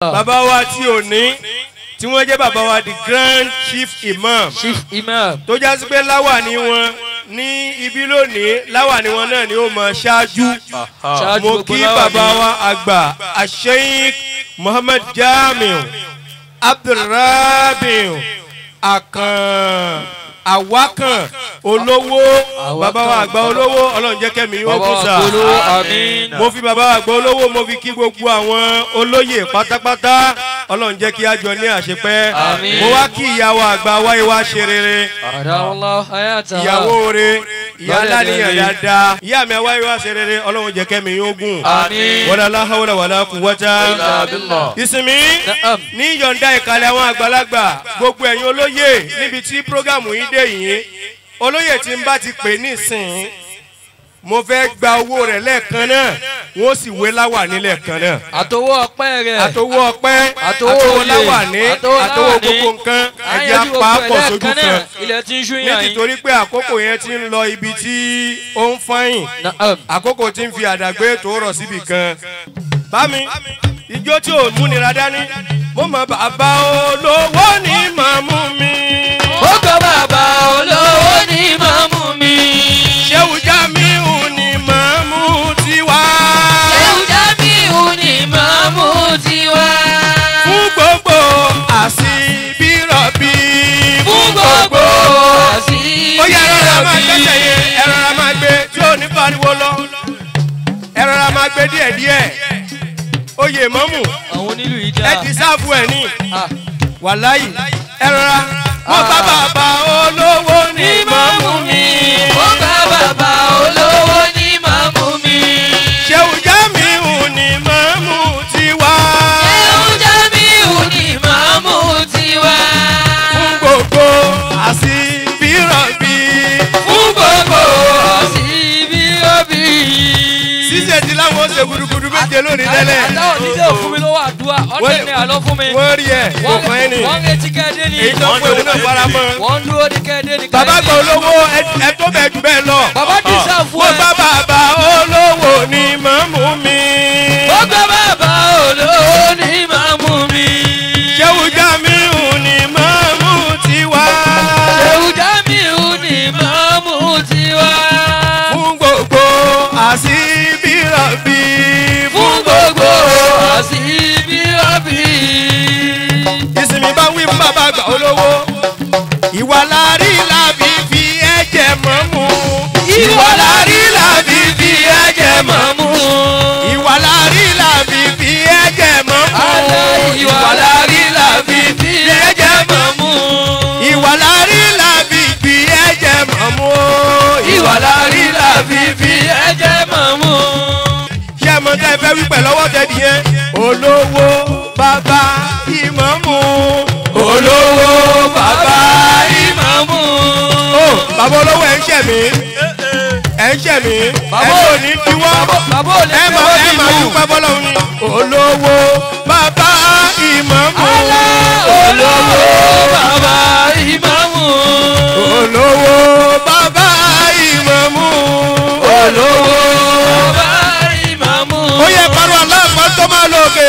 bàbá wa tí ò ní tí wọ́n jẹ́ bàbá wa the grand chief imam chief imam tó já sí pé láwàní wọn ní ibi lónìí láwàní wọn náà ni ó mọ ṣáájú ṣáájú mo gbogbo kí láwàní. bàbá wa àgbà asheik muhammad jamiu abdulrabiu akan awakan olówó bàbá wa àgbà olówó ọlọ́run jẹ́ kẹ́mi yóò bàbá kú wa sá polówó àmín. mo fi bàbá wa àgbà olówó mo fi kí gbogbo àwọn olóyè pátápátá ọlọ́run jẹ́ kí a jọ ní àṣepẹ́ Àmín. mo wá kí ìyàwó àgbà wáyé wá ṣe rere àdáwọlá ayáta. ìyàwó re ìyá Lọ́dẹ̀ aláníyàn rere. dáadáa ìyá mi wáyé wá ṣe rere ọlọ́run jẹ́ kẹ́mi yóò gùn àmín. wọ́n lọ́la hawla wàlá kú wọ́tá Illa billah. ìsinmi Na'am. ní yọ̀ǹda ìkàlẹ̀ àwọn àgbàlagbà gbogbo ẹ̀yin olóyè níbi tí prógámù yìí dé yìí olóyè tí ń bá ti pè nísìnyí mo fẹ́ gba owó rẹ̀ lẹ́ẹ̀kan náà wọ́n sì wé láwà nílẹ̀ kan náà àtọwọ́ ọpẹ́ rẹ̀. àtòwò ọpẹ́ Àtowó àtòwò oyè, láwàní àtowó àtòwò láwàní. gbogbo nǹkan ẹ̀jẹ̀ Àyànjú apá gbogbo pọ̀ ẹ̀ sójú lẹ́ẹ̀kan kan náà. ilẹ̀ tí ń ṣú ní yàn yín. tìtorí pé àkókò yẹn ti ń lọ ibi tí ó ń fọ́yìn Na'am. àkókò tí ń fi àdàgbé tó rọ̀ síbi kan. bámi ijó tí ò múnira dání mo mọ bàbá olówó ní màmú mi. ó gbọ́ bàbá olówó ní màmú mi. ṣéwù jamiu ní màmú tiwa. ẹ̀wù jábíù ní màmú tiwa. fún gbogbo àṣìbírọ̀bì. fún gbogbo àṣírí. ó yẹ ẹ̀rọ ra máa gbẹ́sẹ̀ yẹn ẹ̀rọ ra máa gbé tí ò ní pariwo lọ ẹ̀rọ ra máa gbé díẹ̀díẹ̀ oyè mọ́mù àwọn onílù yìí ẹ dá. ti sáàbù ẹ̀ ní Ah, wàláyì ẹ̀rọ ra wọ́n bá bàbá olówó ní mọ́mù mi ó gbọ́ bàbá olówó ní màmú mi. ṣéwù jámíù ní mọ́mù tiwa ẹ̀wù jábíù ní màmú tiwa. fún gbogbo àṣìbírọ̀bì fún gbogbo àṣírí òbí. ṣíṣe ti láwọn ṣe gudugudu méje lónìí tẹ́lẹ̀ àtàwọn oníṣẹ́ òfin mi lówó àdúrà ọ̀dẹ̀ ni àlọ́ fún mi. wọ́n rí ẹ̀ kò fún ẹ ní wọ́n ń retí kẹ́ẹ̀dé ni. èyí tó ń pè òun náà fara mọ́. wọ́n ń dúró ní kẹ́ẹ̀dé ni. bàbá gba olówó ẹ- ẹ tó bẹ̀ jù bẹ́ẹ̀ lọ. Bàbá dísà fún mo ẹ. bá bàbá olówó ní mọ́mú mi. ó gbé bàbá olówó ní màmú mi. ṣéwù jamiu ní mọ́mú tiwa. ewu jamiu ní màmú tiwa. fún gbogbo àṣìbírọ̀bì. fún gbogbo àṣírí òbí. ìsinmi bá wí fún bàbá gba olówó. ìwà lárí làbí fi ẹ̀jẹ̀ mọ́mú. ìwà lárí làbí fi ẹ̀jẹ̀ mọ́mú. ìwà lárí làbí fi ẹ̀jẹ̀ mọ́mú. ìwà lárí làbí fi ẹ̀jẹ̀ mọ́mú. ìwà lárí làbí fi ẹ̀jẹ̀ mọ́mú. ìwà lárí làbí fi ẹ̀jẹ̀ màmú. ṣé ẹ mọ tẹ́ ẹ fẹ́ wí pẹ̀ lọ́wọ́ tẹ́lẹ̀ yẹn. olówó bàbá ìmọ̀mù. olówó bàbá ìmọ̀mù. ó bàbá olówó ẹ̀ ń ṣẹ̀ mí. ẹ̀ ń ṣẹ̀ mí. ẹ̀ Bàbá ní ò- òní tiwọ́. bàbá ò lè ẹ fi máa owó ẹ máa dìbò. dúpẹ́ bọ́lọ́run ni. olówó bàbá ìmọ̀mù. olówó bàbá ìmàmù. olówó bàbá ìmọ̀mù. olówó bàbá ìmàmù. ó yẹ pariwo aláàpá tó máa lókè.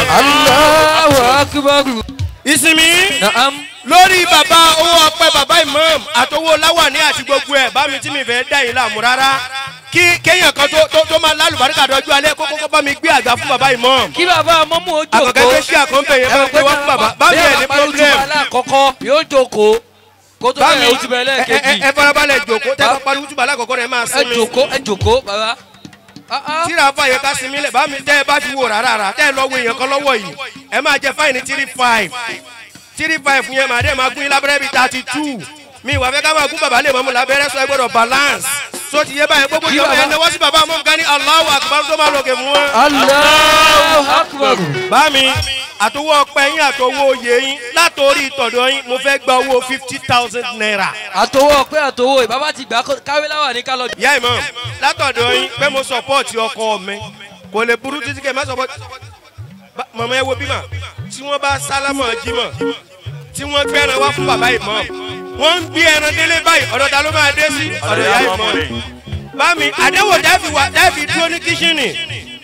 Allahu akbar. ìsinmi. Na'am. lórí bàbá owó ọpẹ bàbá imam àtọwọ́ láwàní àti gbogbo ẹ̀ bá mi tí mi fẹ́ dá yìí láàmú rárá kí kéèyàn kan tó tó tó máa lálùbáríkà dọjú alẹ́ kó kókó bá mi gbé àga fún bàbá imam kí bàbá mọ́mú ó jókòó. àkọ́kẹ́ tó ṣe àkọ́ńpẹ̀ yẹn bá mi gbé wá fún bàbá bá mi ẹ̀ ní problem àkọ́kọ́ yóò jókòó. kó tó bá mi bẹ̀rẹ̀ ojú bẹ̀rẹ̀ ẹ ẹ lẹ́ẹ̀kejì. ẹ farabalẹ̀ jòkó tẹ́ bá pariwo túbọ̀ alákọ̀ọ́kọ́ rẹ̀ máa ẹ sinmi jókòó ẹ jókòó bàbá. Ah, ah. tíra fàyè ká sinmi lẹ̀ bá mi tẹ́ ẹ bá ti wò rárá rà tẹ́ ẹ lọ wo èèyàn kan lọ́wọ́ yìí ẹ máa jẹ fáìní three five three five yẹn màá dẹ́ máa gún yín lábẹ́rẹ́ bíi thirty two mi ìwà fẹ́ ká máa gún bàbá lè mọ́mú lábẹ́rẹ́ sọ ẹ gbọ́dọ̀ balance so ti yé báyẹn gbogbo Kí ìjọba bàbá- yẹn náwó sí bàbá mọ́mú ká ní aláwọ̀ àkùbá tó máa lòkè fún wọn. Allahu akbar. bá mi àtọwọ́ ọpẹ yín àtọwọ́ oyè yín látòrí ìtọ̀dọ̀ yín mo fẹ́ gba owó fifty thousand naira. àtòwò pé àtòwò ìbábá ti gbà káwé láwà ní kálọ̀. ìyá ìmọ̀ látọ̀dọ̀ yín pé mo support ọkọ mi kò lè burú títí kẹ́ ẹ má support Ba- mọ̀mọ́ ẹ wo bímọ tí wọ́n bá sálámọ̀ jímọ̀ tí wọ́n gbé ẹran wá fún bàbá ìmọ̀ wọ́n ń gbé ẹran délé báyìí ọ̀dọ̀ ta ló máa dé sí ọ̀dọ̀ ìyá ìmọ̀ bámi àdéhùn dẹ́fì wà dẹ́fì dúró ní kíṣìnì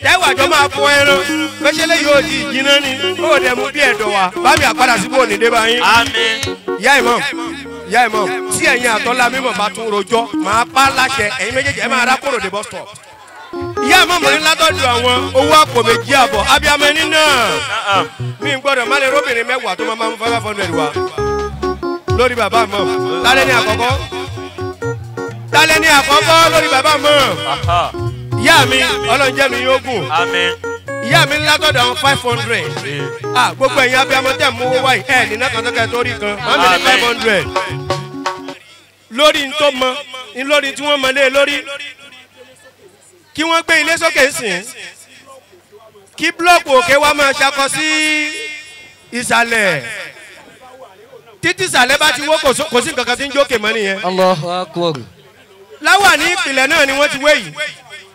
tẹ́wà jọ máa fọ ẹran pẹ́sẹ́lẹ́ yóò di ìjìnà ni ó dẹ̀ mú bí ẹ̀dọ̀ wa bámi àpadà síbò ní dé báyìí. àmín ìyá ìmọ̀ ìyá ìmọ̀ tí ẹ̀yin àtọ́lá mímọ̀ bá tún rojọ́ máa pa láṣẹ ẹ̀yin méjèèjì ẹ̀ máa rá kóró dé bus stop. ìyá ìmọ̀ mọ̀ ní látọ̀dọ̀ àwọn owó àpò méjì àbọ̀ abiyamọ ẹni náà Na'am. mi ń gbọ́dọ̀ má lè róbìnrin mẹ́wàá tó máa máa ń five hundred wa lórí bàbá mọ̀ lálẹ́ ní àkọ́kọ́ lálẹ́ ní àkọ́kọ́ lórí bàbá mọ̀ Aha. ìyá mi ọlọ́njẹ́ mi yóò gùn àmín ìyá mi látọ̀dọ̀ àwọn five hundred Ee. ah gbogbo ẹ̀yin abiyamọ tẹ̀ mú owó wáyé ẹ̀ nínú kàtàkà tó rí kan màmí ní Amen. five hundred lórí ntọ́ mọ ní lórí tí wọ́n mọ lé lórí kí wọ́n gbé ilé sókè sìn kí búlọ́ọ̀kù òkè wa máa ṣakọ sí ìsàlẹ̀ títí ìsàlẹ̀ bá ti wó kò sí- kò sí nǹkan kan tí ń jókè mọ́ nìyẹn Allahu akbar. láwà ní ìpìlẹ̀ náà ni wọ́n ti wé yìí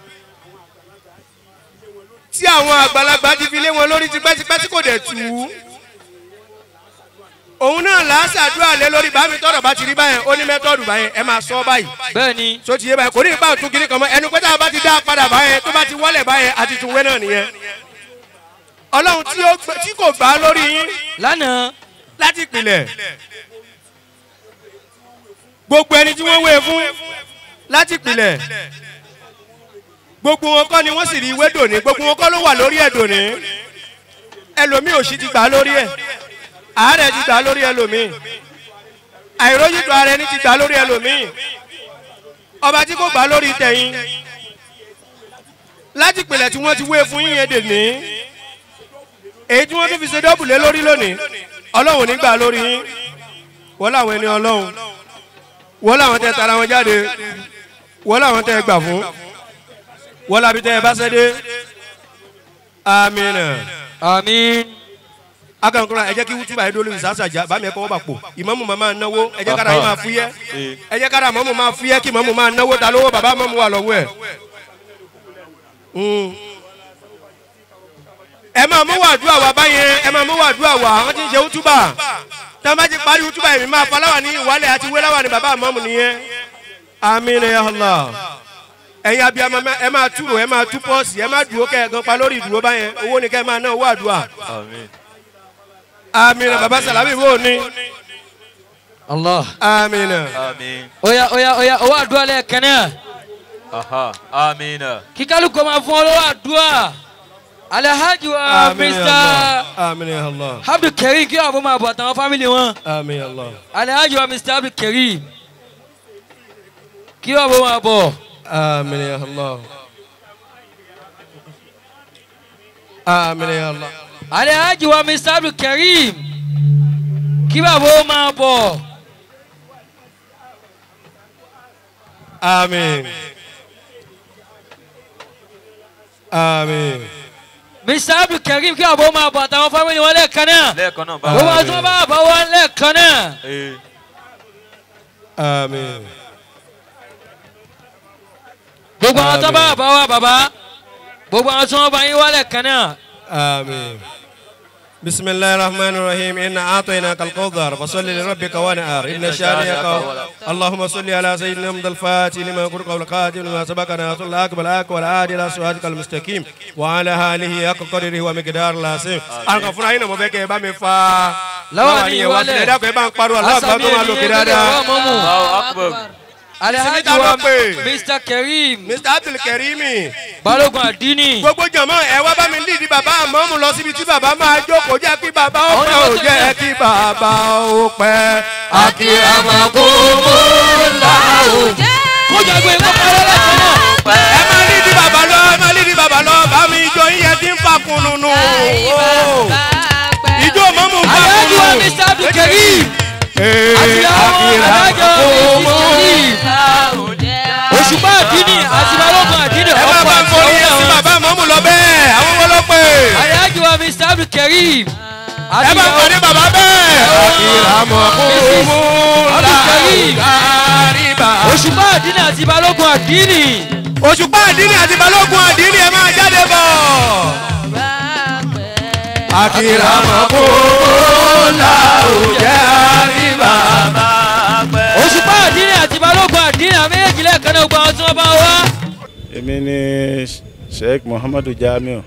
tí àwọn àgbàlagbà ti fi lé wọn lórí tipẹ́tipẹ́ tí kò dẹ̀ tù ú òun náà là á ṣàdúrà lé lórí bá mi tọrọ bá ti rí báyẹn ó ní mẹ́tọ́ọ̀dù báyẹn ẹ máa sọ báyìí Bẹ́ẹ̀ni. tó ti yé báyẹn kò ní ìbá òtún kiri kan mọ́ ẹnu pé tá a bá ti dá a padà báyẹn tó bá ti wọlé báyẹn àti tún wé náà nìyẹn ọlọ́run tí ó gbé- tí kò gbà á lórí yín Lánàá. láti ìpìlẹ̀ gbogbo ẹni tí wọ́n wé fún láti ìpìlẹ̀ gbogbo wọn kọ́ ni wọ́n sì rí ìwé dòní gbogbo wọn kọ́ ló wà lórí ẹ̀ dòní ẹlòmíì òsì ti gbà á lórí ẹ̀ àárẹ̀ ti gbà á lórí ẹlòmíì àìrójútó ara ẹni ti gbà á lórí ẹlòmíì ọba tí kò gbà á lórí tẹ̀yìn láti ìpìlẹ̀ tí wọ́n ti wé fún yín yẹn dèní èyí tí wọ́n tún fi ṣe dọ́bùlé lórí lónìí ọlọ́run nígbà lórí yín wọ́n láwọn ẹni ọlọ́run wọ́n láwọn tẹ tara wọn jáde wọ́n láwọn tẹ gbà fún wọ́n lábi tẹ bá sẹ́dé amina Àmín. akankura ẹ jẹ́ kí wútúbà yẹn dólórí sàṣàjà bámi ẹ̀kọ́ wọ́n bà pò ìmọ̀mù máa máa náwó ẹ jẹ́ kára yín máa fúyẹ́ ẹ jẹ́ kára mọ̀mù máa fúyẹ́ kí mọ̀mù máa náwó ta lówó bàbá mọ̀mù wà lọ́wọ́ ẹ̀. Mm. ẹ máa mú wàdúrà wá báyẹn ẹ máa mú wàdúrà wá àwọn tí ń ṣe wútúbà tí wọ́n bá ti parí wútúbà yẹn mi máa faláwà ní ìwálẹ̀ àti wéláwà ní bàbá mọ̀mù nìyẹn. amina ya allah ẹ̀yin abiyamọ ẹ máa túrò ẹ máa tú pọ́ọ̀sì ẹ máa dúró kẹ́ ẹ̀ gan pa lórí ìdúró báyẹn owó ni kẹ́ ẹ máa ná owó àdúrà àmín amina baba salami wo ni Allah. amina àmín Oya oya oya owó àdúrà lẹ́ẹ̀kan náà. aha àmín Kí kálukú máa fún ọ lọ́wọ́ àdúrà. Alhaji wa amina ya Mr. allah amina ya allah Abdul Karim kí wàá fún máa bọ̀ àtàwọn fámìlì wọn. amina ya allah Alhaji wa Mr. Abdul Karim kí wàá fún máa bọ̀. amina ya allah amina ya allah Alhaji wa Mr. Abdul Karim kí wàá fún máa bọ̀. amin amin Mr. Abdul Karim kí wàá fún máa bọ̀ àtàwọn fámìlì wọn lẹ́ẹ̀kan náà. lẹ́ẹ̀kan náà bá Gbogbo àwọn tí wọ́n bá bọ̀ wọn lẹ́ẹ̀kan náà. Ee. amin Gbogbo àwọn tó bá bọ̀ wá bàbá. Gbogbo àwọn tí wọ́n bá yín wá lẹ́ẹ̀kan náà. آمين بسم الله الرحمن الرحيم إنا أعطيناك الكوثر فصل لربك وانحر إن شانئك اللهم صل على سيدنا محمد الفاتح لما قرق والقاتل لما سبق ناصر الحق بالحق والعادي إلى صراطك المستقيم وعلى آله حق قدره ومقدار العظيم أنا فúnra yín náà mo fẹ́ kẹ́ ẹ bá mi fa Láwọn ní yẹn wá ìwálẹ̀. sílẹ̀ dákun ẹ bá ń pariwo aláàbá tó máa lò kí dáadáa. Allahu akbar Alhaji Sinita wa ló pè. Mr. Karim Mr Abdul Karimi Balógun Adini. gbogbo jọmọ ẹ wá bá mi lídìí bàbá àmọ́mù lọ síbi tí bàbá máa jókòó jẹ́ kí bàbá ó pẹ́ ò jẹ́ kí bàbá ó pẹ́. Kó jagun ìwé kọ́lé lẹ́ẹ̀kan náà. ẹ máa lídìí bàbá lọ ẹ máa lídìí bàbá lọ bá mi ijó yíyẹ tí ń fa kununu. ijó mọ́mù ń fa Alhaji wa kununu. Mr. Abdul Karim. Ee, Àti àwọn Akira Alhaji wa Mr. Karim. Òṣùpá Adini àti Balógun Adini ẹ máa ọ̀pọ̀ bá ń àti kọrin yẹn sí ọ̀pọ̀. bàbá àmọ́mù lọ bẹ́ẹ̀ àwọn wọ́n ló pè. Alhaji wa Mr. Abdul Karim. ẹ bá ń kọrin bàbá bẹ́ẹ̀. Akira mọ̀ kúmú Abdul Karim. láàríbà. Òṣùpá Adini àti Balógun Adini. òṣùpá àdínì àti balógun àdínì ẹ máa jáde bọ̀. akira mako la òjẹ́ àríbá. Òṣùpá Adini àti Balógun Adini àméjì lẹ́ẹ̀kan náà gbogbo àwọn tí wọ́n bá wá. èmi ni sheikh muhammadu jamiu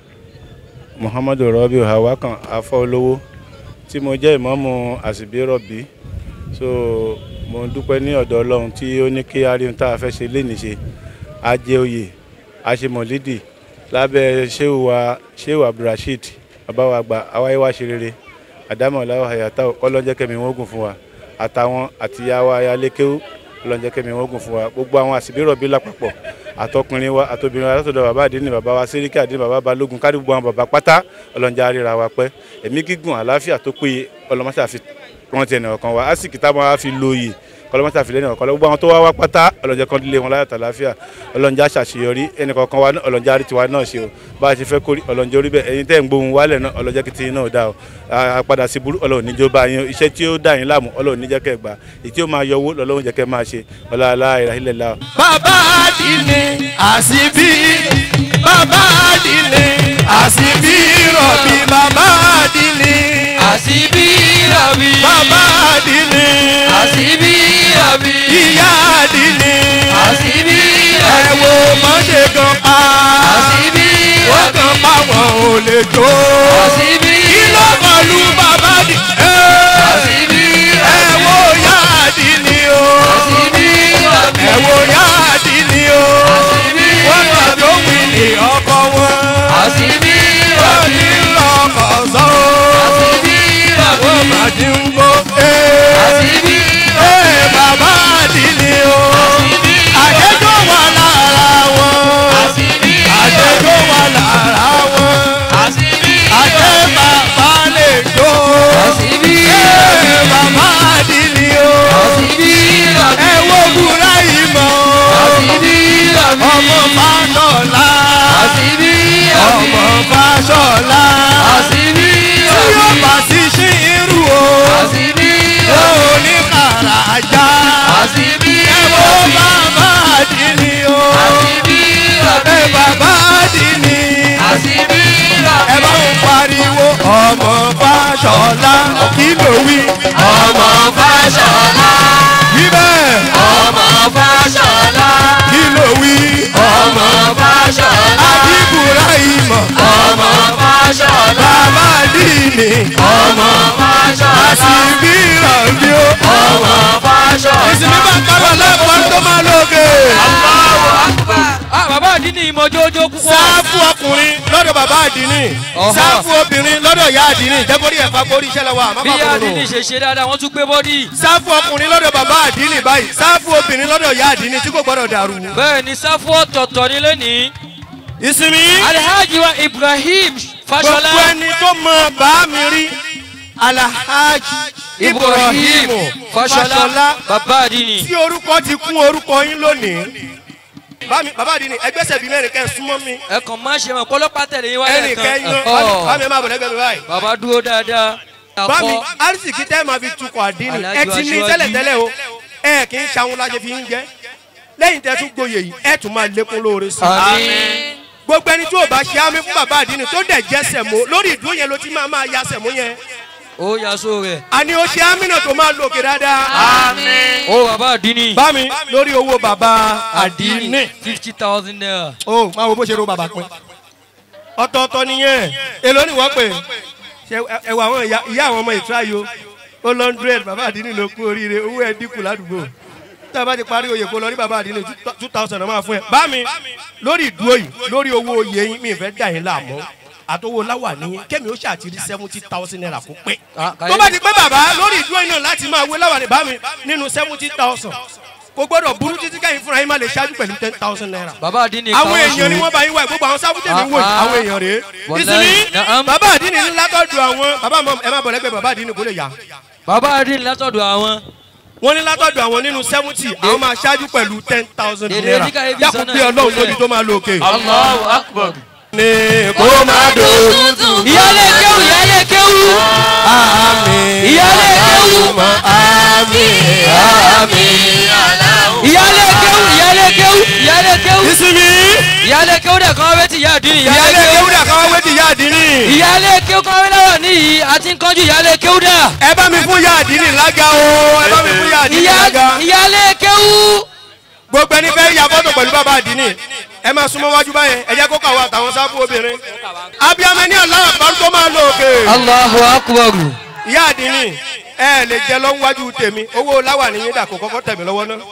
muhammadu rabiu hawakan afọlówó tí mo jẹ́ ìmọ̀ọ́mù àsìbírọ̀bí so mo dúpẹ́ ní ọ̀dọ̀ ọlọ́run tí ó ní kí aríhun tá a fẹ́ ṣe lénìí ṣe ajé oyè aṣemọ̀lídì lábẹ́ sheu wa sheu abdulrasheed babawa àgbà awáyéwá ṣe rere àdámọ̀ láwọ̀ àyàtà ọlọ́njẹ́ kẹ́mi wọ́n gùn fún wa àtàwọn àtìyàwó ayálékéwú ọlọ́njẹ́ kẹ́mi wọ́n gùn fún wa gbogbo àwọn àsìbírọ̀bí lápapọ̀ àtọkùnrin wa àtobìnrin wa látọ̀dọ̀ bàbá àdínní bàbá wa síríkì àdínní bàbá balógun kárí gbogbo àwọn bàbá pátá ọlọ́njẹ́ àríra wa pẹ́ ẹ̀mí gígùn àlàáfíà tó péye ọlọ́mọṣà fi rántí ẹnì ọ̀kan wa àsìkì táwọn wa fi lóye kọlọmọta fìlẹ nìkan kọlọ gbogbo àwọn tó wá wá pátá ọlọ́njẹ́ kan lé wọn láyà tàlàáfíà ọlọ́njẹ́ àṣàṣeyọrí ẹnì kọ̀ọ̀kan wa náà ọlọ́njẹ́ àrítìwá náà ṣe o bá a ti fẹ́ kórì ọlọ́njẹ́ orí bẹ́ẹ̀ ẹ̀yin tẹ́ ń gbóhùn wálẹ̀ náà ọlọ́njẹ́ kìtì náà dá o àpadà sí burú ọlọ́run níjó bá yín iṣẹ́ tí ó dá yín láàmú ọlọ́run níjẹ́ kẹ́ gbà èyí tí ó máa yọ owó lọ́lọ́run jẹ́ kẹ́ máa ṣe ọlọ́lá ìràhílẹ̀ la. bàbá àdínní àsìbí bàbá àdínní àsìbí rọ̀bì bàbá àdínní àṣìbí rọ̀bì. bàbá àdínní àṣìbí rọ̀bì. ìyá àdínní àṣìbí ẹ rọ̀bì. wo mọ́ṣẹ́ gan pa àṣìbí wọ́n rọ̀bì. kan pa wọn ò lè jó àṣìbí kí ló kọlu bàbá àdínní àṣìbí ẹ wo ìyá àdínní o àṣìbí rọ̀bì. ẹ wo ìyá àdínní o àṣìbí wọ́n kàn tó wí ní ọkọ wọn. àṣìbí wọ́n rọ̀bì. ní lọ́kọ̀ sọ́ àṣìbí rọ̀bì. wọ́n máa ti ń gbó. àṣìbí ee bàbá àdínní o àjẹjọ́ wà lára wọn àṣìbí àjẹjọ́ wà lára wọn àṣìbí àjẹ bàbá lè jó. àṣìbí ee bàbá àdínní o àṣìbí rọ̀bì. ẹ wo búra yìí mọ́ àṣìbí rọ̀bì. ọmọ fásọlá àṣìbí rọ̀bì. ọmọ fásọlá àṣìbí tí rọ̀bì. yóò bá sí sí irú o. àṣìbí ó rọ̀bì. ní kàràjà. àṣìbí ẹ wo rọ̀bì. bàbá àdínní o. àṣìbí rọ̀bì. ẹ bàbá àdínní. àṣìbí ẹ bá rọ̀bì. ń pariwo ọmọ fàṣọlá kí ló wí. ọmọ fàṣọlá. wí bẹ́ẹ̀ ọmọ fàṣọlá. kí ló wí. ọmọ fàṣọlá. àdìbùrà ìmọ̀ ọmọ fàṣọlá. bàbá àdínní. ọmọ fàṣọlá. àṣìbí ìrọ̀lì o. ọmọ fàṣọlá. ìsinmi bá kábọ̀ lẹ́kọ̀ọ́ tó máa lóge. Allahu akbar. ah bàbá àdínní ìmọ̀jọ́jọ́ púpọ̀. sáfù ọkùnrin lọ́dọ̀ bàbá àdínní Ọ̀họ́. sáfù obìnrin lọ́dọ̀ ìyá àdínní jẹ́kórí ẹ̀fà kórí iṣẹ́ lọ́wọ́ àmọ́ bí bàbá àdínní òun. ṣe ṣe dáadáa wọ́n tún gbé bọ́dì. sáfù ọkùnrin lọ́dọ̀ bàbá àdínní báyìí sáfù obìnrin lọ́dọ̀ ìyá àdínní tí kò gbọ́dọ̀ dàrú. bẹ́ẹ̀ ni sáfù ọ̀tọ̀ọ̀tọ̀ ni lónìí. ìsinmi alhaji wa ibrahim fashola gbogbo ẹni tó mọ bá mi rí alhaji ibrahim fashola fashola bàbá àdínní. tí orúkọ ti kún orúkọ yín lónìí. Bá mi- bàbá àdínní ẹgbẹ́sẹ̀ bíi mẹ́rin kẹ́ ẹ súnmọ́ mi ẹ kàn má ṣe mọ̀ pọ́lọ́pàá tẹ̀lé yín wáyé ẹnì kan. kẹ́yìn Ọ̀họ́. bá mi ẹ máa bọ̀ lẹ́gbẹ̀ẹ́ mi báyìí. bàbá dúró dáadáa. bámi Àkọ́. arísìkí tẹ́ máa fi tukọ̀ àdínì Alájọ ẹ ti ní aṣíwájú. tẹ́lẹ̀tẹ́lẹ̀ o ẹ kì í ṣàwọn lájẹ fi ń jẹ́ lẹ́yìn tẹ́ tún gboyè yìí ẹ tún máa lékún lóore sí i. àmín. gbogbo ẹni tí ò bá ṣe àmì fún bàbá àdínì tó dẹ̀ jẹ́ sẹ̀mó lórí ìdúró yẹn ló ti máa máa ya sẹ̀mó yẹn ó yaso rẹ̀. àní ó ṣe àmì náà tó máa lòkè dáadáa. ó bàbá àdínní. bámi lórí owó bàbá àdínì fifty thousand naira. ó máa wo bó ṣe ro bàbá pin ọ̀tọ̀ọ̀tọ̀ nìyẹn èló ni wọ́n pè ṣe ẹwà àwọn ìyá ìyá àwọn ọmọ ìtura yìí o ó lọ́ndrẹ́d bàbá àdínì ló kú oríire owó ẹ̀ dínkù ládùúgbò tá a bá ti parí oyè kó lọ rí bàbá àdínì two thousand máa fún ẹ bá mi lórí ìdúró yìí lórí owó oyè yín mi ì fẹ́ dà yín láàmú àtọwọ́ láwà ní kẹ́mi ó ṣàtìrí seventy thousand naira kó pé Ah, tó bá ti pé bàbá lórí ìdúró yìí náà láti máa wé láwà ní bá mi nínú seventy thousand kò gbọ́dọ̀ burú títí kẹ́yìn fúnra yín má lè ṣáájú pẹ̀lú ten thousand naira bàbá àdínní àwọn èèyàn ni wọ́n bá yín wá gbogbo àwọn sábútẹ̀ mi wò yìí àwọn èèyàn rèé Wallahi, ìsinmi na'am. bàbá àdínní ní látọ̀dù àwọn bàbá mọ ẹ má bọ̀ lẹ́gbẹ̀ẹ́ bàbá àdínní kò lè yá bàbá àdínní látọ̀dọ̀ àwọn. wọ́n ní látọ̀dù àwọn nínú seventy àwọn máa ṣáájú pẹ̀lú ten thousand Dèdè naira ní káyé fi dákun sọ́nà bí ọlọ́run ìpínlẹ̀. lójú tó máa lo òkè. Allahu akbar. ní kó máa dòdò ìyálé kéwù ìyálé kéwù. àmì ìyálé kéwù. àmì àmì. ìyálé kéwù ìyálé kéwù ìyálé kéwù. ìsinmi ìyálé kéwù dẹ̀ kàn wé ti ìyá àdínní ìyálé ìyálé kéwù. kéwúdà káwá wé ti yá àdínní. ìyálé kéwù kan wé lọ́wọ́ níyì àti ń kánjú ìyálé kéwù dà. ẹ bá mi fún yá àdínní lága o ẹ bá mi fún yá àdínní Ìyá- lága. ìyálé kéwù. gbogbo ẹni fẹ́ ya fọ́tò pẹ̀lú bàbá àdínní ẹ máa súnmọ́ wájú báyẹn ẹ jẹ́ kó kàwé àtàwọn sáfù obìnrin. abiyamẹ ní aláwọ̀ àgbàdo tó máa lo òkè. Allahu akbar. ìyá àdínní ẹ lè jẹ lọ́wọ́ wájú tèmi owó láwà ní yín dà kó kọ́kọ́ tẹ̀mí lọ́wọ́ náà.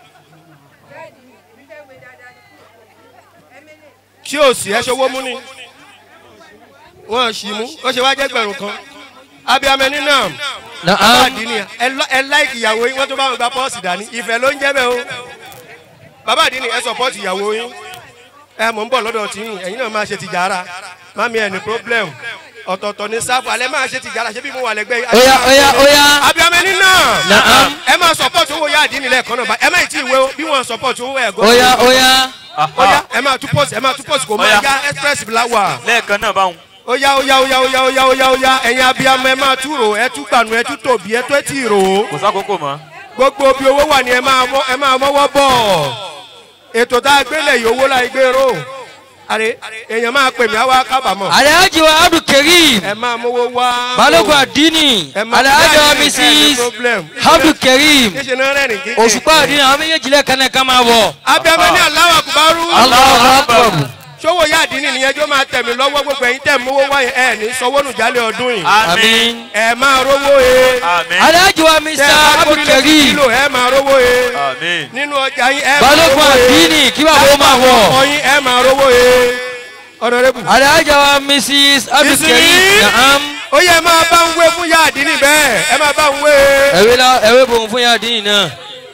tí o sì ẹ ṣọwọ́ mú ni wọ́n sì mú ó ṣe wá jẹ́ gbẹ̀rún kan abiyamẹ ní náà bàbá Na'am. àdínní ẹ lọ- ẹ láìkì ìyàwó yín wọ́n tó bá wọn gba pọ́ọ̀sì dání ìfẹ́ ló ń jẹ́ bẹ́ẹ̀ o bàbá àdínní ẹ sọpọ́ọ̀tì ìyàwó yín ẹ mọ̀ ń bọ̀ lọ́dọ̀ tí yín ẹ̀yin náà máa ṣe tìjára mami ẹ̀ ní problem ọ̀tọ̀ọ̀tọ̀ ní sáfù alẹ́ máa ṣe tìjára ṣé bí mo wà lẹ́gbẹ́ yìí. Oya oya oya. abiyamẹ ní náà Na'am. ẹ máa sọpọ́ọ̀tì owó yá àdínní lẹ́ẹ̀kan náà bá ẹ má ì tí ì wé o bí wọ́n sọpọ́ọ̀tì owó ẹ̀ gọ́ Oya oya. oya ẹ máa tú pọ́ọ̀sì ẹ máa tú pọ́ọ̀sì kò máa Oya. yá express blawa lẹ́ẹ̀kan náà báwọn. oya oya oya oya oya oya oya ẹ̀yin abiyamọ ẹ máa tú rò ẹ tú gbànú ẹ tú tòbí ẹ tó ẹ tì rò ó kò sákòókò mọ́. gbogbo bí owó wà ní ẹ máa mọ ẹ máa mọwọ́ bọ̀ ètò tá a gbélé yìí owó la gbé ró àrè èèyàn máa pè mí àwa kábàámọ̀ Alhaji wa Abdul Karim. ẹ máa mówó wá. Balógun Adini. Ẹ máa- Alhaji wa ẹ ní Mrs. problem. Abdul Karim. níṣẹ́ náà rẹ̀ ní kíkẹ́. Òṣùpá Adini àwọn méjèèjì lẹ́ẹ̀kan náà ká máa bọ̀. abiyamọ ní aláwọ̀ àkùbárú. Allahu akbar. sówó yá àdínní nìyẹn jó máa tẹ̀mí lọ́wọ́ gbogbo ẹ̀yin tẹ̀ mówó wáyé ẹ̀ ní sanwó nù jálẹ̀ ọdún yìí. Àmín. ẹ máa rówó e. àmín. Alhaji wa tẹ Mr. ẹ bá Abdul kórìí lé Karim. kílò ẹ máa rówó e. àmín. nínú ọjà yín ẹ máa Balógun rówó e. Adini kí bàbá ó máa ọkọ wọ̀. yín ẹ máa rówó e. ọ̀nàrẹ́bù. Alhaji wa Mrs. Abdul Ìsinmi. Karim. Na'am. ó yẹ ẹ máa bá ń wé fún yá àdínní bẹ́ẹ̀ ẹ máa bá ń wé. Ẹ̀wé la ẹ̀wé bòun fún yàrá Adini náà.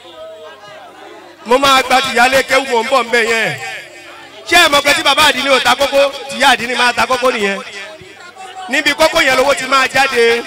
mo máa gba tìyálé kéwù mò ń bọ̀ nbẹ yẹn ṣé ẹ mọ̀ pé tí bàbá àdínní ò ta kókó tìyá àdínní máa ta kókó nìyẹn níbi kókó yẹn lówó ti máa jáde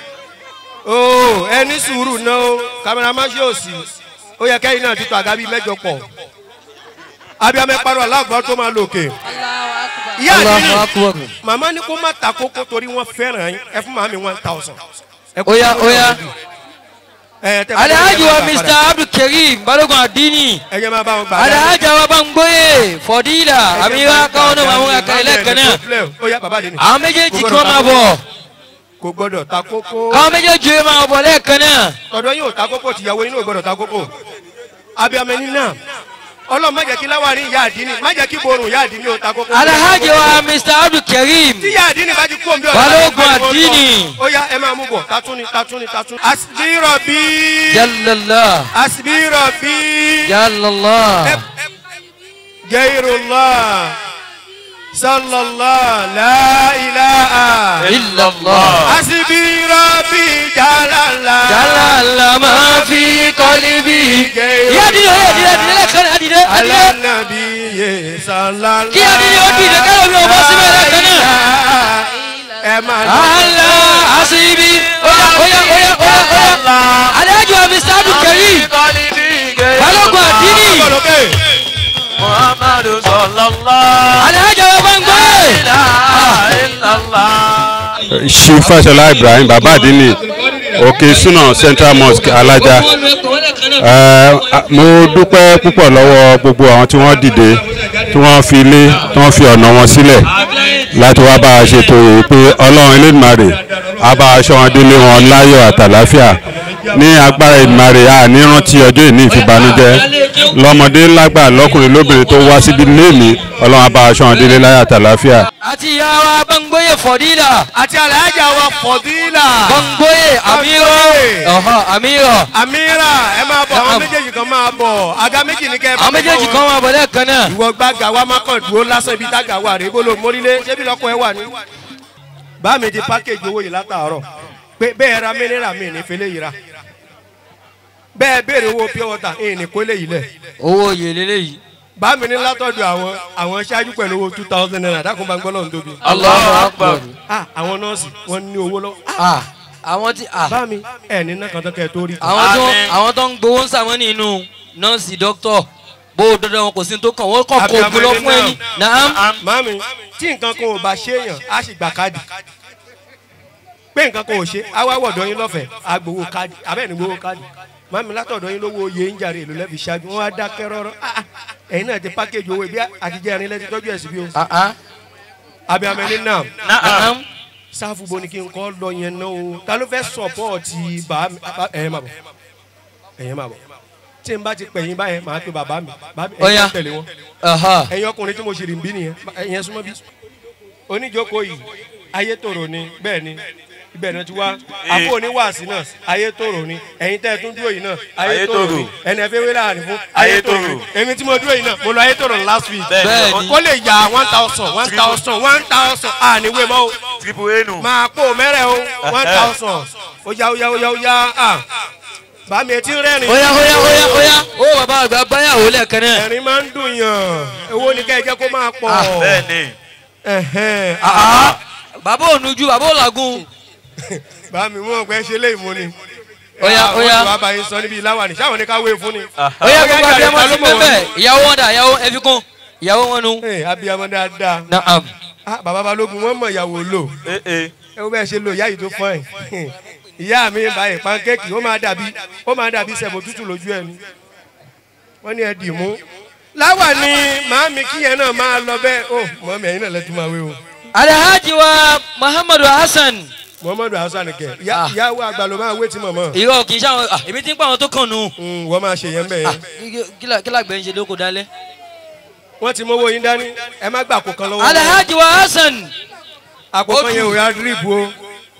o ẹ ní sùúrù náà o kámẹ́rámán ṣe òsì ó yẹ kẹ́yìn náà títọ́ àga bíi mẹ́jọ pọ̀ abiyamẹ parọ́ aláàgbọ́ tó máa lòkè ìyá àdínní Allahu akbar. màmá ní kó má ta kókó torí wọ́n fẹ́ràn yín ẹ fún màmí one thousand. Oya oya. ẹ tẹ́ bá Alhaji ẹ wa máa Mr. padà. Abdul Karim. Balógun Adini. ẹ jẹ́ máa bá wọn gbà. Alhaji wa Bangboye. Fọdílà. Amira káwọn náà máa mú akẹ́lẹ́ lẹ́ẹ̀kan náà. ó yá bàbá àdínní. Àwọn méjèèjì kí wọ́n máa bọ̀. kò gbọdọ̀ ta kókó. Káwọn méjèèjì yóò máa bọ̀ lẹ́ẹ̀kan náà. tọ̀dọ̀ yín ò ta kókó tìyàwó yín ò gbọdọ̀ ta kókó. abiyamẹ ní náà ọlọ́run má jẹ́ kí láwárí ìyá àdínní má jẹ́ kí borun ìyá àdínní ò ta kókó. Alhaji wa Mr. Abdul Karim. tí ìyá àdínní bá ti kú òǹbí ọ̀la. Balógun Àdínì. ó yá ẹ máa mú bọ̀ tatúni tatúni tatúni. asibirọ̀ bí. Jallallah. asibirọ̀ bí. Jallallah. gairullah sallallahu la ilaha. Illallah. asibirọ̀ bí jalala. Jallallah máa fi kọ́líbì. Ìyá Adini ó yẹ Adini Adini lẹ́ẹ̀kan náà Adini Adini. alanabi ye sallallahu. Kí Adini ó dìde kẹ́lẹ́ mi ò bọ́ síbẹ̀ lẹ́ẹ̀kan náà. ẹ máa lọ. Allah asibi. Oya oya oya oya oya. Alhaji wa Mr. Abdul Karim. Balógun Adini. Ọlọ́kẹ́. muhammadu sallallahu Alhaji wa Bangboye. illallah. Chief Fashola Ibrahim bàbá àdínní òkè suna Central Mosque alájà Ẹ, a- mo dúpẹ́ púpọ̀ lọ́wọ́ gbogbo àwọn tí wọ́n dìde tí wọ́n fi ilé tí wọ́n fi ọ̀nà wọn sílẹ̀ láti wá bá a ṣètò èyí pé ọlọ́run elédùnmarè á bá aṣọ wọn délé wọn láyọ̀ àtàláfíà ní agbára ìdùnmarè a ní rántí ọjọ́ ìní ìfìbànújẹ́ lọ́mọdé lágbà lọ́kùnrin lóbìnrin tó wá síbi léèmí ọlọ́run á bá aṣọ wọn délé láyọ̀ àtàláfíà. Àti ìyá wa Bangboye Fọdílà. àti alhaja wa fọdílà. Bangboye Amiro. Bangboye. Ọ̀hán Amiro. amira ẹ máa bọ̀ àwọn Naam. méjèèjì kan máa bọ̀ àga méjì ní kẹ́ ẹ bá Àwọn méjèèjì kan wà bọ̀ lẹ́ẹ̀kan náà. ìwọ gbàgà wa má kàn dúró lásán ibi tága wà rèé bó ló mórílé ṣébi lọkọ ẹ wà ní. bá mi di pákéjì owó yìí látàárọ̀ pé bẹ́ẹ̀ ra mínírà mi ní fẹlẹ́ yìí ra bẹ́ẹ̀ béèrè owó pure water ẹ̀yìn ní kólé yìí lẹ̀ Owó oyè lélẹ́yìí. bá mi ní látọ̀dọ̀ àwọn àwọn ṣáájú pẹ̀lú owó two thousand naira dákun bá ń gbọ́ lọ́run tóbi. Allahu Akbar. ah àwọn nọ́ọ̀sì wọ́n ní owó lọ́wọ́ ah Ah, àwọn tí ah, bá mi ẹ̀ ní náà kan tó kẹ́ ẹ tó rí. àwọn tó Àmín. àwọn tó ń gbowó ń sàmọ́ nínú nọ́ọ̀sì dókítọ̀ bó o dandan wọn kò sí ní tó kàn wọ́n kàn kó ogun lọ fún ẹni. Naam. mami tí nǹkan kan ò bá ṣéèyàn á sì gbà káàdì pé nǹkan kan ò ṣe á wá wọ̀dọ̀ yín lọ́fẹ̀ẹ́ á gbowó káàdì abẹ́ẹ̀ ní gbowó káàdì mami látọ̀dọ̀ yín lówó oyè ń jàre èlò lẹ́bi ṣáájú wọ́n á dákẹ́ rọ́rọ́ Ah, ah, ẹ̀yin náà ti pákéjì owó ibi àtijọ́ ẹ̀rin lẹ́ti tọ́jú ẹ̀sìn bí o Ah, ah. abiyamẹ ní nam Naam. Naam. sáfù bo ni kí n kọ́ lọ yẹn náà o ta ló fẹ́ sọ̀pọ̀tì bá ẹ̀yẹ́ máa bọ̀ ẹ̀yẹ́ máa bọ̀ tí tí n bá ti pẹ̀yìn báyẹn màá pe bàbá mi bàbá mi Ó yá. ẹ̀yin tẹ̀lé wọn Aha. ẹ̀yin ọkùnrin tí mo ṣì rìn bí nìyẹn ẹ̀yin súnmọ́ bí. oníjókòó yìí ayé tòrò ni bẹ́ẹ̀ ni ibẹ̀ náà ti wá àpò oníwàásí náà ayé tòrò ni ẹ̀yin tẹ́ ẹ tún dúró yìí náà ayé Ayé tòrò tòrò. ni ẹni ẹ̀fẹ́ wé láàrin fún ayé Ayé tòrò tòrò. ni èmi tí mo dúró yìí náà mo lọ ayé tòrò last week Bẹ́ẹ̀ ni. ó lè yà one thousand one thousand one thousand àníwé mọ́ o triple a nù. máa kó mẹ́rẹ̀ o one thousand ó yá ó yá ó yá ó yá à bàmí etí rẹ́rìn Oya oya oya oya. Ó bàbá àgbà báyàwó lẹ́ẹ̀kan náà. ẹ̀rín máa ń dùn yàn owó ni ká ẹ jẹ́ kó máa pọ̀ bẹ́ẹ̀ ni. ẹ̀hẹ́n. Bàbá ònujú bàbá òlàgùn. bàmí mú ọgbẹ́ ṣe lé ìmú ni. Oya, Ah, oya. wọ́n ti wá bá yín sọ níbi ìláwà ní sáwọn ní ká wé fún ni. Oya gbogbo Oya, abiyamọ ìyá ti ìta ló mọ̀ bẹ́ẹ̀ ìyàwó wọn dà ìyàwó ẹ fi kún ìyàwó wọn nu. Ee, abiyamọ dáadáa. Naam. Ah, bàbá balógun wọn mọ ìyàwó lò ee ee. ẹ wo bẹ́ẹ̀ ṣe lo ìyá yìí tó fọ́ ẹ̀ ìyá mi báyìí pankéèkì ó máa dàbí ó máa dàbí sẹ̀mó tútù lójú ẹ̀ ni wọ́n ní ẹ dì mú. láwà ni màámi kíyẹn náà máa lọ bẹ́ẹ̀ ó mọ̀mí ẹ̀yin náà lẹ́tún máa wé o. Alhaji wa Muhammadu Hassan. muhammadu hasan kẹ ìyá Ah. ìyá wa àgbà ló máa wé tí mọ̀mọ́ Ìrọ̀ kì í ṣàwọn ah, èmi ti ń pa àwọn tó kàn nù. Mm, wọ́n máa ṣe yẹn bẹ́ẹ̀ Ah, yẹn. kí la- Kí làgbẹ̀ ń ṣe lóko dálẹ́? wọ́n ti mówó yín dání ẹ má gbà àpò kan lọ́wọ́ wọn. Alhaji wa Hassan. àpò kan yẹn ò yá dírípù o.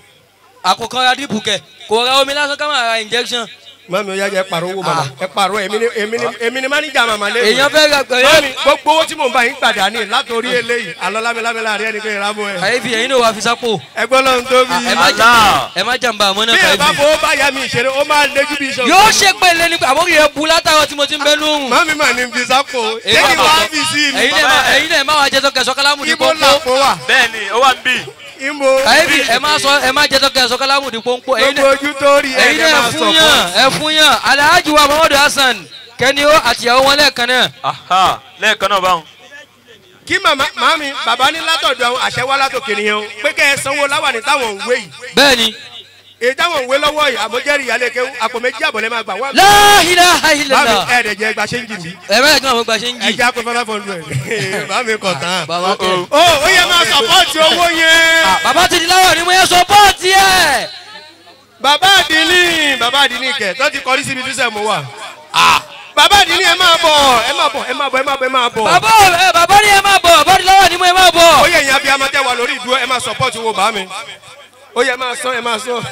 Àkókò ra dípù kẹ̀ kò ra omi lásán ká máa ra injection. mami ọ̀yá jẹ́ ẹ pàrọ̀ owó màmá ẹ pàrọ̀ èmi ni èmi ni èmi ni máníjà màmá lé. Èèyàn fẹ́ ra mami pẹ̀lú. gbogbo owó tí mò ń bá yín padà ní látòrí eléyìí alọ́ lámẹ́lámẹ́ láàrin ẹni pé ìrámọ́ ẹ. Kàyéfì ẹ̀yin náà wà fi sápò. ẹgbọ́n lọ́run tóbi. Ẹ má jà ẹ má jàmbá àmọ́ náà bí ẹ bá kàyéfì. fowó bá yá mi ìṣeré ó máa léjú bí iṣan. Yóò ṣe pẹ̀lẹ́ ní àbórí ẹ bu látàrọ tí mo ti ń bẹ́ lóhùn. mami mà ní fi sápò Èyí lẹ́yìn náà wá máa- fi sí mi. Ẹ̀yin náà má- ẹ̀yin náà má wàá jẹ́ sọ́kẹ́ sọ́kálámù ní ibo pọ́npọ́. làpò wà. bẹ́ẹ̀ ni ó wà ń bì. ibo Kàyéfì ẹ má sọ ẹ má jẹ́ sọ́kẹ́ sọ́kálámù ní pọ́npọ́. Ẹ̀yin gbogbo náà ojú tó rí ẹ ẹ̀yin ẹ náà máa ẹ sọ fún yàn ẹ fún yàn Alhaji wa Muhammadu Hassan kẹ́ni ó àtìyàwó wọn lẹ́ẹ̀kan náà. aha lẹ́ẹ̀kan náà báwọn. kí màmá màmí bàbá ní látọ̀dọ̀ àwọn àṣẹ wá látòkè nìyẹn o pé kẹ́ ẹ sanwó láwà ní táwọn òwe yìí Bẹ́ẹ̀ni. èyí táwọn òwe lọ́wọ́ yìí àmọ́jẹ́rì ìyálé kéwú àpò méjì àbọ̀lẹ́ máa gbà wá. La ilaha bámi illallah. ẹ̀ẹ́dẹ̀jẹ̀ gba ṣéǹjì mi Ẹ bẹ́ẹ̀ kí wọ́n gba ṣe ń ẹ jì. jẹ́ àpò five hundred bámi kọ̀ tán. Bàbá tẹ̀. ó ó yẹ máa sọ̀pọ̀tì owó yẹn. Bàbá ti di láwọ̀ ni mo yẹ sọ́pọ́ọ̀tì ẹ̀. bàbá àdínní bàbá àdínní kẹ̀ tó ti kọrí síbi tí sẹ́mu wà. bàbá àdínní ẹ máa bọ̀ ẹ máa bọ̀ ẹ máa bọ̀ ẹ máa bọ̀ ẹ máa bọ̀. Bàbá ẹ bàbá ni ẹ máa bọ̀ bàbá ti láwọ̀ ni mo yẹ máa ó bọ̀. yẹ ìyẹn abiyamọ tẹ wà lórí ìdúró ẹ máa sọ̀pọ̀tì owó bá mi. ó yẹ máa sán ẹ máa sán.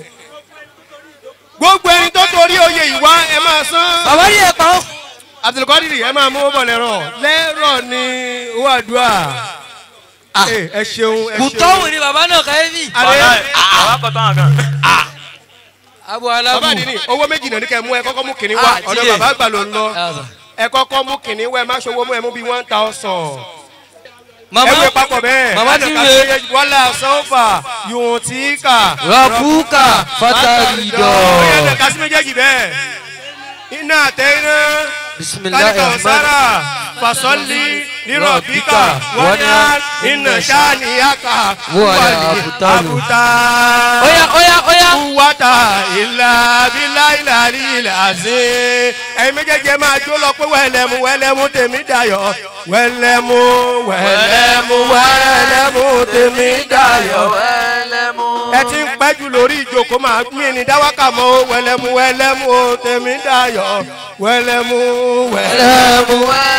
gbogbo ẹni tó torí oyè ìwá ẹ máa sán. Bàbá ni ẹ pa ọ́. àtìlùkọ́dìrì ẹ máa mú bọ̀ lẹ́rọ̀ lẹ́rọ̀ ni owó àdúrà. ẹ ẹ ṣeun ẹ ṣeun. Kùtọ́wù ni bàbá náà kàyéfì. Àlẹ́- wàhálà àwọn akọ̀tọ̀ àwọn kan. Abu bàbá Alabu. àdínní owó méjì náà ní kẹ́ ẹ mú ẹ kọ́kọ́ mú kìnní wá Ah, ọ̀dọ̀ tiye. bàbá àgbà ló ń lọ. Yàtọ̀. ẹ kọ́kọ́ mú kìnní wẹ́ má ṣòwò mú ẹ mú bíi one thousand. Màmá ẹ wé papọ̀ bẹ́ẹ̀. Màmá ti ń wé. wàhálà sọ́fà yòó tí kà. Rabuka Fataridọ̀. ó yẹ kẹ́ kásí méjèèjì bẹ́ẹ̀. iná àtẹ iná. Bisimilahi kálíkà Rahman. ọ̀sára fasọ́lì nírọ̀ bíkà wọ́n ní iná sáníyàkà Wọ́n ní àbútálù. àbútá. Oya oya oya. wata ilà bílà ilà ilà sí. ẹ̀yin méjèèjì ẹ máa jó lọ pé wẹ́lẹ́mu wẹ́lẹ́mu tèmi dayọ̀ wẹ́lẹ́mu wẹ́lẹ́mu wẹ́lẹ́mu tèmi dayọ̀. ẹ ti ń pẹ́jù lórí ìjókòó máa mí ní dáwàkà mọ́ o. wẹ́lẹ́mu wẹ́lẹ́mu o tèmi dayọ̀ wẹ́lẹ́mu wẹ́lẹ́mu.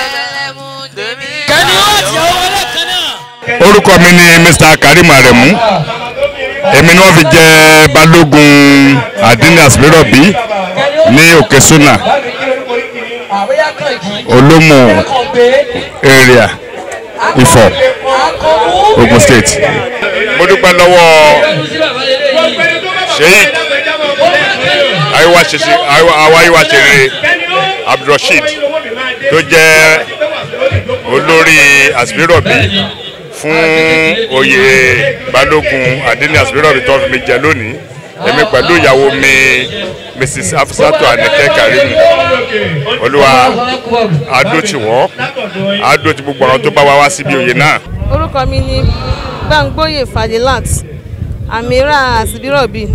Kẹ́ni ó àtìyàwó wọn lẹ́ẹ̀kan náà. orúkọ mi ni mr karim aremu èmi ni wọ́n fi jẹ balógun adini asimirobi ní òkè suna olómù area ifọ̀ ogun state mo dúpẹ́ lọ́wọ́ sheik ayiwa ṣeṣe awa ayiwa ṣeré abdulrasheed tó jẹ́ olórí asimirobi fún oyè balógun adini asimirobi tó fi mi jẹ lónìí èmi pẹ̀lú ìyàwó mi mrs afusatu anike karimu olúwa adótì wọ́n adótì gbogbo àwọn tó bá wá wá síbi oyè náà. orúkọ mi ni gbàngbóyè fadilat amira àsìbírọ̀bì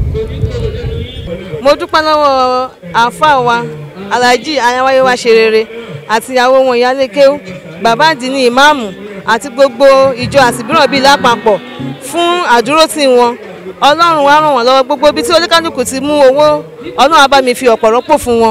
mo dúpẹ́ lọ́wọ́ àáfàá wa alhaji ayáwáyé wa ṣe rere àti ìyàwó wọn ìyáálé kéwú bàbá àdínní ìmáàmù àti gbogbo ìjọ àsìbírọ̀bì lápapọ̀ fún àdúrótì wọn ọlọ́run wa ràn wọ́n lọ́wọ́ gbogbo ibi tí oníkálukú ti mú owó ọlọ́run á bá mi fi ọ̀pọ̀ rọ́pò fún wọn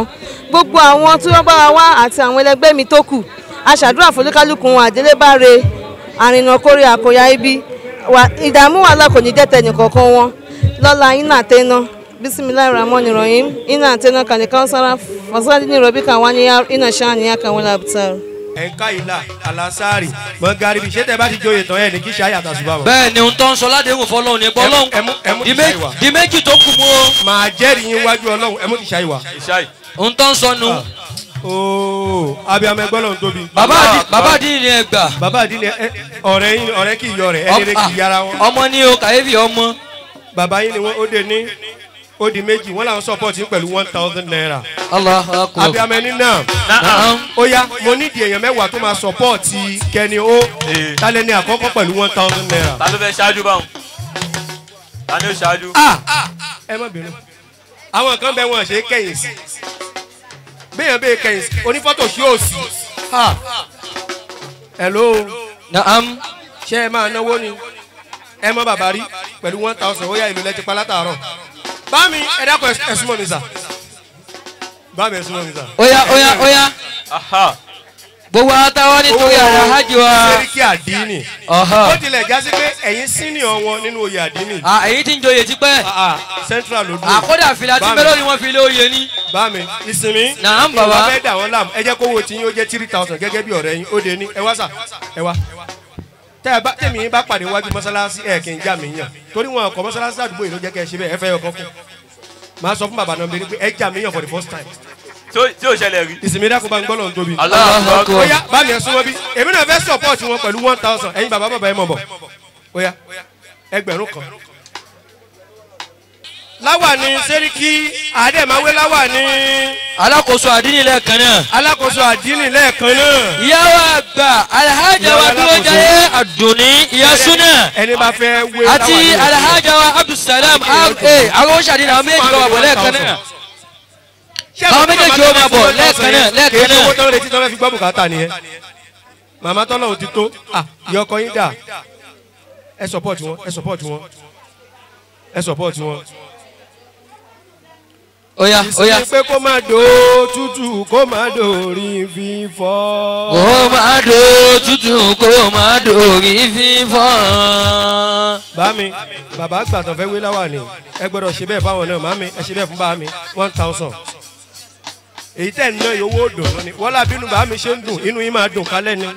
gbogbo àwọn tí wọ́n bá wa wá àti àwọn ẹlẹgbẹ́ mi tó kù aṣàdúrà fọlúkálùkù wọn àdélébáre àrìnà kórè àkóyá ibi Wà- ìdààmú wàhálà kò ní jẹ́ tẹnìkọ̀ọ̀kan wọn lọ́la iná àtẹná bisimilayi rahman rahim iná àtẹná kàníkà sára fasadi ní rọbí kan wá ní iná ṣáà ní àkàwọn làbùtà. ẹ̀ka ìlà alasari mọ̀gàrí ṣé tẹ bá ti joyè tán ẹ̀ ní kí ṣe àyà àtàṣùbà wọn. bẹ́ẹ̀ ni ohun tó ń sọ ládéhùn fọlọ́run ní Ẹ mú- ẹ mú- ẹ mú pọ́lọ́hún di ìṣá mé- ìwà. di méjì tó kù mú o màá jẹ́rìí yín wájú ọlọ́run ẹ mú ti ṣe àyíwá. ohun tó ń sọ nu ooo abiyamọ ẹgbẹ́ lọ́run tóbi. bàbá àdí- bàbá àdínì ni ẹ gbà bàbá àdínlẹ̀ ẹ- ọ̀rẹ́ yín ọ̀rẹ́ kì í yọ rẹ̀ ẹni rẹ̀ kì í yára wọn. ọmọ ní o kàyéfì ọmọ bàbá yín ni wọ́n ó dé ní ó di méjì wọ́n làwọn support yín pẹ̀lú one thousand naira. allah akọ abiyamọ ẹni náà ó yá mo nídìí èèyàn mẹ́wàá tó máa support kẹni ó tálẹ́ ní àkọ́kọ́ pẹ̀lú one thousand naira. ta ló fẹ́ ṣáájú báwọn ta ni ó ṣáájú. ẹ má bínú àwọn kan bẹ wọn ṣe é kẹyìn sí béèyàn bẹ́ẹ̀ kẹyìn sí onífọ́tò sí òsì Ha. hello naam ṣé ẹ máa náwó ni ẹ mọ bàbá rí pẹ̀lú one thousand ó yá ìlú lẹ́tí pa látàárọ̀ bámi ẹ dákun ẹ súnmọ́ mi sà bámi ẹ súnmọ́ mi sà. oya oya oya aha gbogbo àtàwọn nítorí àrà hajj wa sẹ́ríkì àdínì ó ọ̀hán tilẹ̀ jásí pé ẹ̀yin senior wọn nínú oyè àdínì à èyí tí ń joyè tipẹ́ Ah, ah, central ló dúró àkọ́dà fìlà tí Bámi. mélòó ni wọ́n fi lé oyè ní. bámi ìsinmi Naam, baba. ìwà fẹ́ dà wọ́n láàmú ẹ jẹ́ kó wo tí yín ó jẹ́ three thousand gẹ́gẹ́ bí ọ̀rẹ́ yín ó de ní ẹ wá sà ẹ wá tẹ́ ẹ bá tẹ̀mí yín bá pàdé wájú mọ́sálásí ẹ̀ kì í já mi yàn torí wọn ọkọ̀ mọ́sálásí àdúgbò yìí ló jẹ́ kẹ́ ẹ ṣe bẹ́ẹ̀ ẹ fẹ́ ọkọ̀ kù máa sọ fún bàbá náà bẹ́ẹ̀ ni pé ẹ já mi yàn for the first time tí ó- tí ò ṣẹlẹ̀ rí. ìsinmi dákun bá ń gbọ́ lọ́n tóbi. Allahu Akbar. Akbar. Oya bá mi ẹ súnmọ́ bí èmi náà fẹ́ support wọn pẹ̀lú one thousand ẹ̀yin bàbá bàbá ẹ mọ̀ bọ̀ oya ẹgbẹ̀rún kan. láwà ní sẹ́ríkì àdèmáwé láwà ní alákòóso àdínì lẹ́ẹ̀kan náà. alákòóso àdínì lẹ́ẹ̀kan náà. ìyàwó àgbà alhaja wa Ìyàwó dúró alákòóso. jayé àdùnní ìyá súnà ẹni bá fẹ́ wé àti láwà ní alhaja wa abdulsalam àwọn sàdínì àwọn méjì kan wà bọ̀ lẹ́ẹ̀kan náà. àwọn méjèèjì ó máa bọ̀ lẹ́ẹ̀kan náà, lẹ́ẹ̀kan kì í ṣe náà. owó tán retí tán fẹ́ fi gbọ́ bùkátà nìyẹn màmá tọ́lọ̀ ò ti tó ah ìyá ọkọ yín dà ẹ support wọn ẹ support wọn ẹ support wọn. oya oya ìsinmi pé kó má do tútù kó má dòrí fífọ́. kó máa do tútù kó máa dòrí fífọ́. bámi bàbá gbàtàn fẹ́ wé láwà ni ẹ gbọ́dọ̀ ṣe bẹ́ẹ̀ fáwọn náà màmí ẹ ṣe bẹ́ẹ̀ fún bàmí one thousand. èyí tẹ̀ ń ná owó dùn lónìí wọ́n lábínú bàmí ṣe ń dùn inú yín máa dùn kálẹ̀ ni.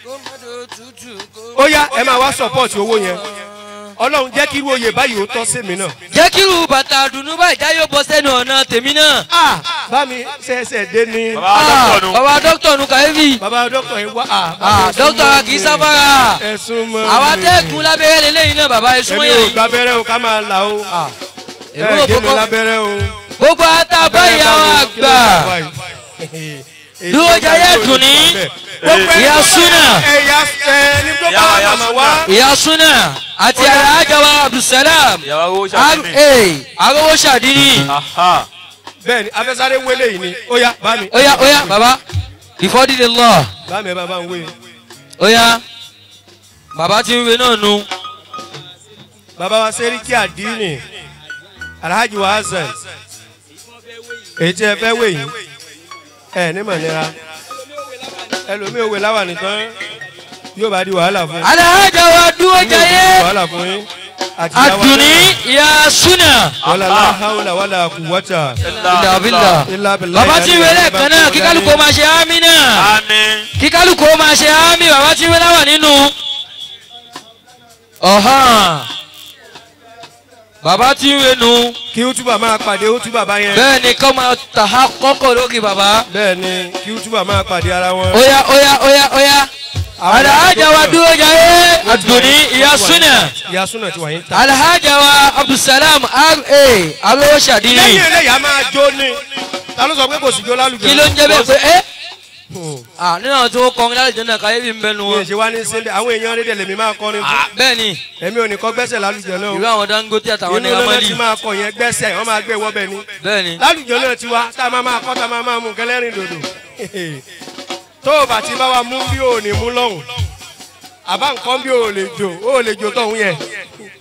ó yá ẹ máa wá support owó yẹn ọlọ́run jẹ́ kí irú oyè báyìí ó tọ́ sí mi náà. jẹ́ kí irú bàtà dùnú báyìí já yóò bọ́ sẹ́nu ọ̀nà tèmi náà. ah bámi ṣẹ̀ṣẹ̀ dé ní. bàbá dọ́kítọ̀ nu. bàbá dókítà nu kàyéfì. bàbá dọ́kítọ̀ yìí wá ah Ah, dókítà kì í sáfárà. ẹ̀sùn mọ́ àwa tẹ́ẹ̀kún lábẹ́rẹ́ lélẹ́yìn náà bàbá ẹ̀sùn èmi yẹn ò yìí. gbábẹ́rẹ́ o ká máa là o èmi ẹ ò gé mi kọ́kọ́ lábẹ́rẹ́ o. gbogbo àtàbá ìyàwó àgbà dúró jayé dùnní ìyá súnà ẹ̀yà ẹni tó bá wà màmá wá. ìyá súnà àti alájàwá abdulsalam ìyàwó owó ra ṣàfihàn. arówó ṣàdínì. aha bẹ́ẹ̀ni afẹsáré wélé yìí ni ó yá bá mi. oya oya baba before the law bá mi ẹ bá bá ń wé. oya baba ti ń we náà nu bàbá wa sẹ́ríkì àdínì alhaji wa hasan èyí tí ẹ fẹ́ wé yìí ẹ ní mọ̀nira ẹlòmíì òwe láwà nìkan yóò bá di wàhálà fún yín. alájàwá dúró jayé wàhálà fún yín. àti ìyá wa àdùnní ìyá súnà wàlà láhàúlà wàlà kùwọ́tà. ìdàbílà ilà bìlà baba ti ń we lẹ́ẹ̀kan náà kí kálukú máa ṣe ámì náà àmín. kí kálukú máa ṣe ámì baba ti ń we láwà nínú ọ̀hán baba ti ń we nu kí útúbà máa pàdé útúbà bá yẹn. bẹ́ẹ̀ ni kọ́ máa tàhá kọ́kọ́ lókè baba bẹ́ẹ̀ ni kí útúbà máa pàdé ara wọn. oya oya oya oya alhaja wa dúró jayé àdùnní ìyá súnà. ìyá súnà ti wà yín ta. alhaja wa abdulsalam ra arówó lẹ́yìn ṣàdínì eléyà máa jó ni ta ló sọ pé kò sí jó lálùjọ. kí ló ń jẹ́ bẹ́ẹ̀ pé ẹ́ ah nínú àwọn tó kọrin lálejò náà káyé bí ń bẹnu mi ò wọn ṣe wá ní sílẹ̀ àwọn èèyàn rédíò lèmi máa kọrin fún. bẹ́ẹ̀ ni èmi ò ní kọ́ gbẹ́sẹ̀ lálùjọ náà. ìlú àwọn dangote àtàwọn inú ní lọ́nà ramali tí máa kọ yẹn gbẹ́sẹ̀ wọ́n máa gbé wọ́bẹ̀ ni. bẹ́ẹ̀ ni lálùjọ náà ti wá tá a máa máa kọ́ tá a máa máa mú kẹlẹ́rìn dòdò. tó o bá ti bá wa mú bí o ò ní mú lọ́hùn àbá nǹkan bí o ò lè jò o ò lè jò tọ̀hún yẹn.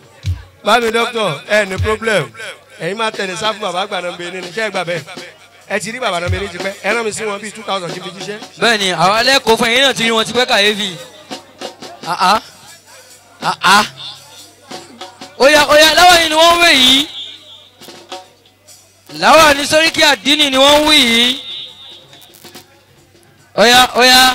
bámi dókítà ẹ ní problem ẹ̀yin máa tẹ̀lé sáfù bàbá àgbà náà bẹ́ẹ̀ nínú iṣẹ́ ìgbà bẹ́ẹ̀ ẹ ti rí bàbá náà méjì pẹ́ ẹ rán mi sí wọn bíi two thousand kí n fi jíṣẹ́. bẹ́ẹ̀ni àwọn alẹ́kọ̀ọ́ fún ẹ̀yin náà ti rí wọn ti pẹ́ kàyéfì. àá àá oya oya láwọn yìí ni wọ́n ń wé yìí láwọn ní sóríkì àdínì ni wọ́n ń wí yìí. oya oya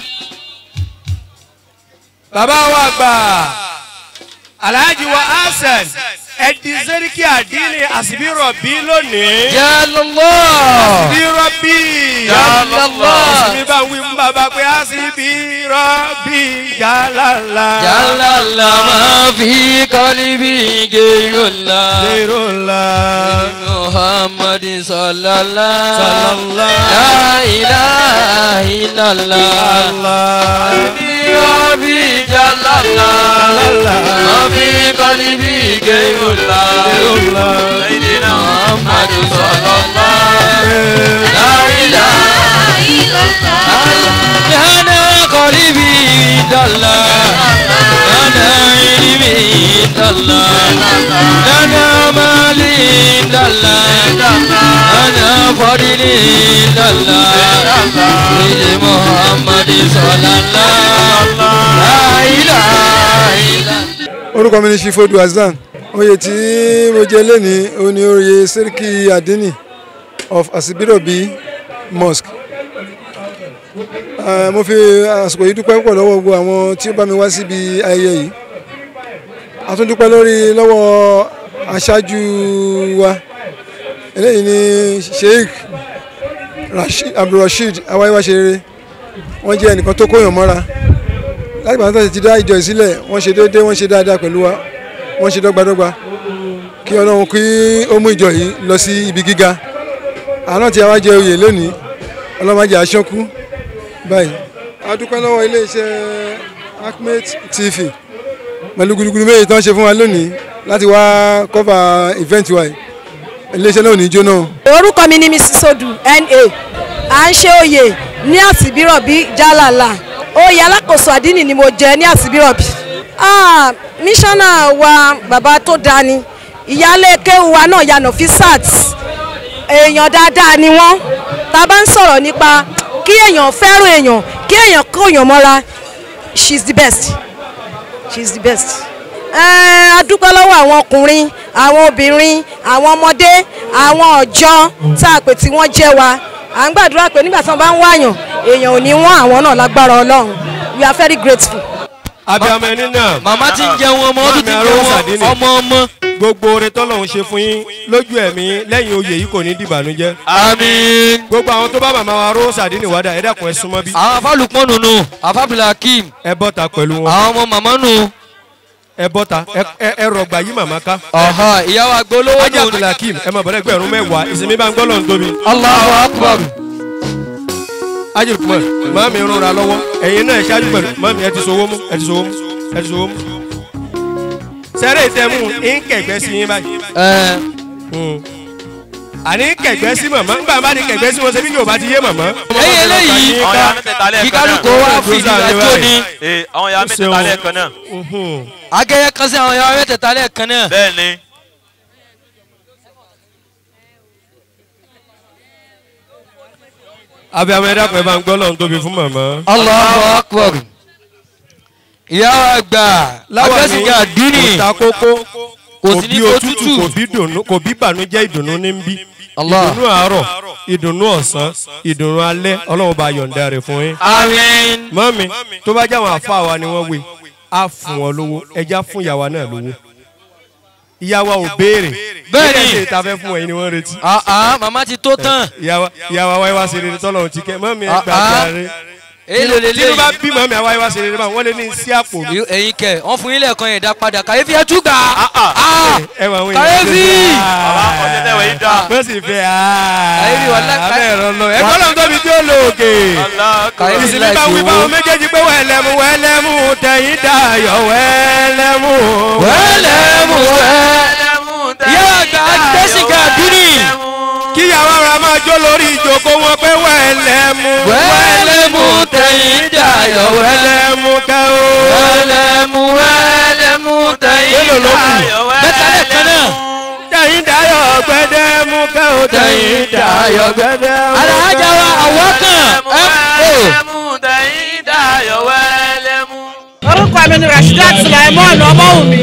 bàbá wa gbà alhaji wa hasan ẹdí sẹ́ríkì àdínní àsìbírọ̀bí lónìí. jálọ́lọ́ àsìbírọ̀bí. jálọ́lọ́ ìsinmi bá ń wí fún bàbá pé àsìbírọ̀bí jálàlá. jálọ́lọ́ máa fi kọ́líbì gèròlá. Zerula. محمد صلى الله صلى الله لا إله إلا الله Allah. ربي جل الله ما في قلبي غير الله سيدنا محمد صلى الله لا إله إلا الله أنا قلبي جل أنا علمي جل أنا مالي جل أنا فضلي جل سيدي محمد صلى الله لا إله إلا الله orúkọ mi ni shifodu hasan oyè tí mo jẹ lẹ́ni òun ni oyè sẹ́ríkì adini of asibirobi mosque Eh, mo fi àsìkò yìí dúpẹ́ púpọ̀ lọ́wọ́ gbogbo àwọn tí ó bá mi wá síbi ayẹyẹ yìí a tún dúpẹ́ lórí lọ́wọ́ aṣáájú wa eléyìí ni sheikh Rashid- abdulrasheed awáyéwáṣeré wọ́n jẹ́ ẹnìkan tó kóyàn mọ́ra láti bàtà ti dá ìjọ ìsílẹ̀ wọ́n ṣe déédéé wọ́n ṣe dáadáa pẹ̀lú wa wọ́n ṣe dọ́gbadọ́gba kí ọlọ́run kí ó mú ìjọ yìí lọ sí ibi gíga àná tí a wá jẹ oyè lónìí ọlọ́run má jẹ́ aṣọ́kú báyìí. a dúpẹ́ lọ́wọ́ iléeṣẹ́ Ahmed TV pẹ̀lú gudugudu méjì tó ń ṣe fún wa lónìí láti wá cover event wa yìí iléeṣẹ́ náà ò ní jóná. orúkọ mi ni mrs sodu na à ń ṣe oyè ní àsìbírọ̀bí jálàlà oyè alákòóso àdínì ni mo jẹ ní àsìbírọ̀bí. Ah, mísọ́nà wa bàbá tó dání ìyáálé kéwu wa náà yànnà fisat èèyàn dáadáa ni wọ́n tá a bá ń sọ̀rọ̀ nípa kí èèyàn fẹ́ràn èèyàn kí èèyàn kóyàn mọ́ra she is the best she is the best. Ẹ́ẹ̀, a dúpẹ́ lọ́wọ́ àwọn ọkùnrin àwọn obìnrin àwọn ọmọdé àwọn ọ̀jọ́ tá a pè tí wọ́n jẹ́ wa à ń gbàdúrà pé nígbà tí wọ́n bá ń wáyàn èèyàn ò ní wọ́n àwọn náà lágbára ọlọ́run we are very grateful. abiyamọ ẹni náà. màmá ti ń jẹun ọmọ ọdún ti ń Mami Arosa Dini. jẹun ọmọ ọmọ. gbogbo oore tọ́lọ́run ṣe fún yín lójú ẹ̀mí lẹ́yìn oyè yìí kò ní dìbànújẹ́. àmín. gbogbo àwọn tó bá màmá wa Arosa Dini wádà ẹ dákun ẹ súnmọ́ bí. àwọn afálùpọ̀ nùnú afábìlàkìm ẹ bọ́ta pẹ̀lú wọn. àwọn ọmọ màmá nù. ẹ bọ́ta ẹ- ẹ ẹ rọgbà yí màmá ká. ọ̀hà ìyàwó agbolówó ajá nù. abdulhakeem ẹ máa bọ̀dọ̀ ẹgbẹ̀rún mẹ́wàá ìsinmi bá ń gbọ́ lọ́n tóbi. Allahu akbar. ajé kumar màmí rúnra lọ́wọ́ ẹ̀yin náà ẹ ṣáájú pẹ̀lú màmí ẹ ti sọ owó mú ẹ ti sọ owó mú ẹ ti sọ owó mú. sẹ́rẹ̀ ìtẹ̀mú ń kẹ̀gbẹ́ sí yín báyìí. ẹ àní kẹ̀gbẹ́ sí màmá ńgbà bá ní kẹ̀gbẹ́ sí wọn ṣe bí yóò bá ti yé màmá. lẹ́yìn eléyìí àwọn ya mẹ́tẹ̀ẹ̀ta lẹ́ẹ̀kan kí náà. kálukú wa fi ìdílé tó ní. Ee, àwọn ya mẹ́tẹ̀ẹ̀ta lẹ́ẹ̀kan náà. agẹyẹ kan sí àwọn yàrá mẹ́tẹ̀ẹ̀ta lẹ́ẹ̀kan náà. bẹ́ẹ̀ ni. abiyamọ ẹ dákun ẹ bá ń gbọ́ lọ́n tóbi fún màmá. Allahu akbar. ìyàwó àgbà agbẹ́sìgà dínì kò ta kókó kò kò sí bí ní òtútù òtútù. kò bí dùnú kò bí bànújẹ́ ìdùnnú ní ń bí. Allah. ìdùnnú àárọ̀ ìdùnnú ọ̀sán ìdùnnú alẹ́ ọlọ́run bá yọ̀ǹda rẹ̀ fún yín. àmín. mọ́mi tó bá jáwọn àfa wa ni wọ́n wé á fún wọn lówó ẹja fún ìyàwó náà lówó. ìyàwó ò béèrè Bẹ́ẹ̀ ni. kí ẹ ṣe ìta fẹ́ fún ẹ̀yin ni wọ́n retí. àá màmá ti tó tán. ìyàwó ìyàwó àwa ìwà ṣe rere tọ́lọ́run ti kẹ́ mọ́mi ẹ Ah, gbà ah. járe. èlò tínú bá lélẹ́yìí. bí mọ́mi àwa ìwà ṣe rere báwọn wọ́n lé ní sí àpò mi. ẹ̀yin kẹ wọ́n fún yín lẹ́ẹ̀kan yẹn dá padà kàyéfì ẹ tún gbà. ẹ wà àwọn kàyéfì. bàbá ọ̀sẹ̀ tẹ̀wé yìí dá. wọ́n sì fẹ́ Kàyéfì wà lá- abẹ́ ẹ̀rọ lọ ẹgbẹ́ lọ́n tóbi tí ó lò òkè. kàyéfì ìsinmi láì bá wí fi báwọn owó. méjèèjì pé wẹ́lẹ́mú wẹ́lẹ́mú tẹ̀yìn dayọ̀ wẹ́lẹ́mú. wẹ́lẹ́mú wẹ́. ìyàwó àgbà agbẹ́sìgà dínì. kíyàwó ara máa jó lórí ìjókòó wọn pé wẹ́lẹ́mú. wẹ́lẹ́mú tẹ̀yìn dayọ̀ wẹ́lẹ́. wẹ́lẹ́mú kẹ́ o. wẹ́lẹ́mú wẹ́lẹ́mú tẹ̀yìn Mélòó ló kù? dayọ̀ wẹ́lẹ́. mẹ́ta lẹ́ẹ̀kan náà. tẹ̀yìn dayọ̀ gbẹ́dẹ́ mú kẹ́ ò tẹ̀yìn dayọ̀ gbẹ́dẹ́ mú. alájà wa àwọn kan ẹ kò. ẹmu tẹ̀yìn dayọ̀ wẹ́lẹ́mú. orúkọ mi ni rasheedat sulaimon ọmọwùmí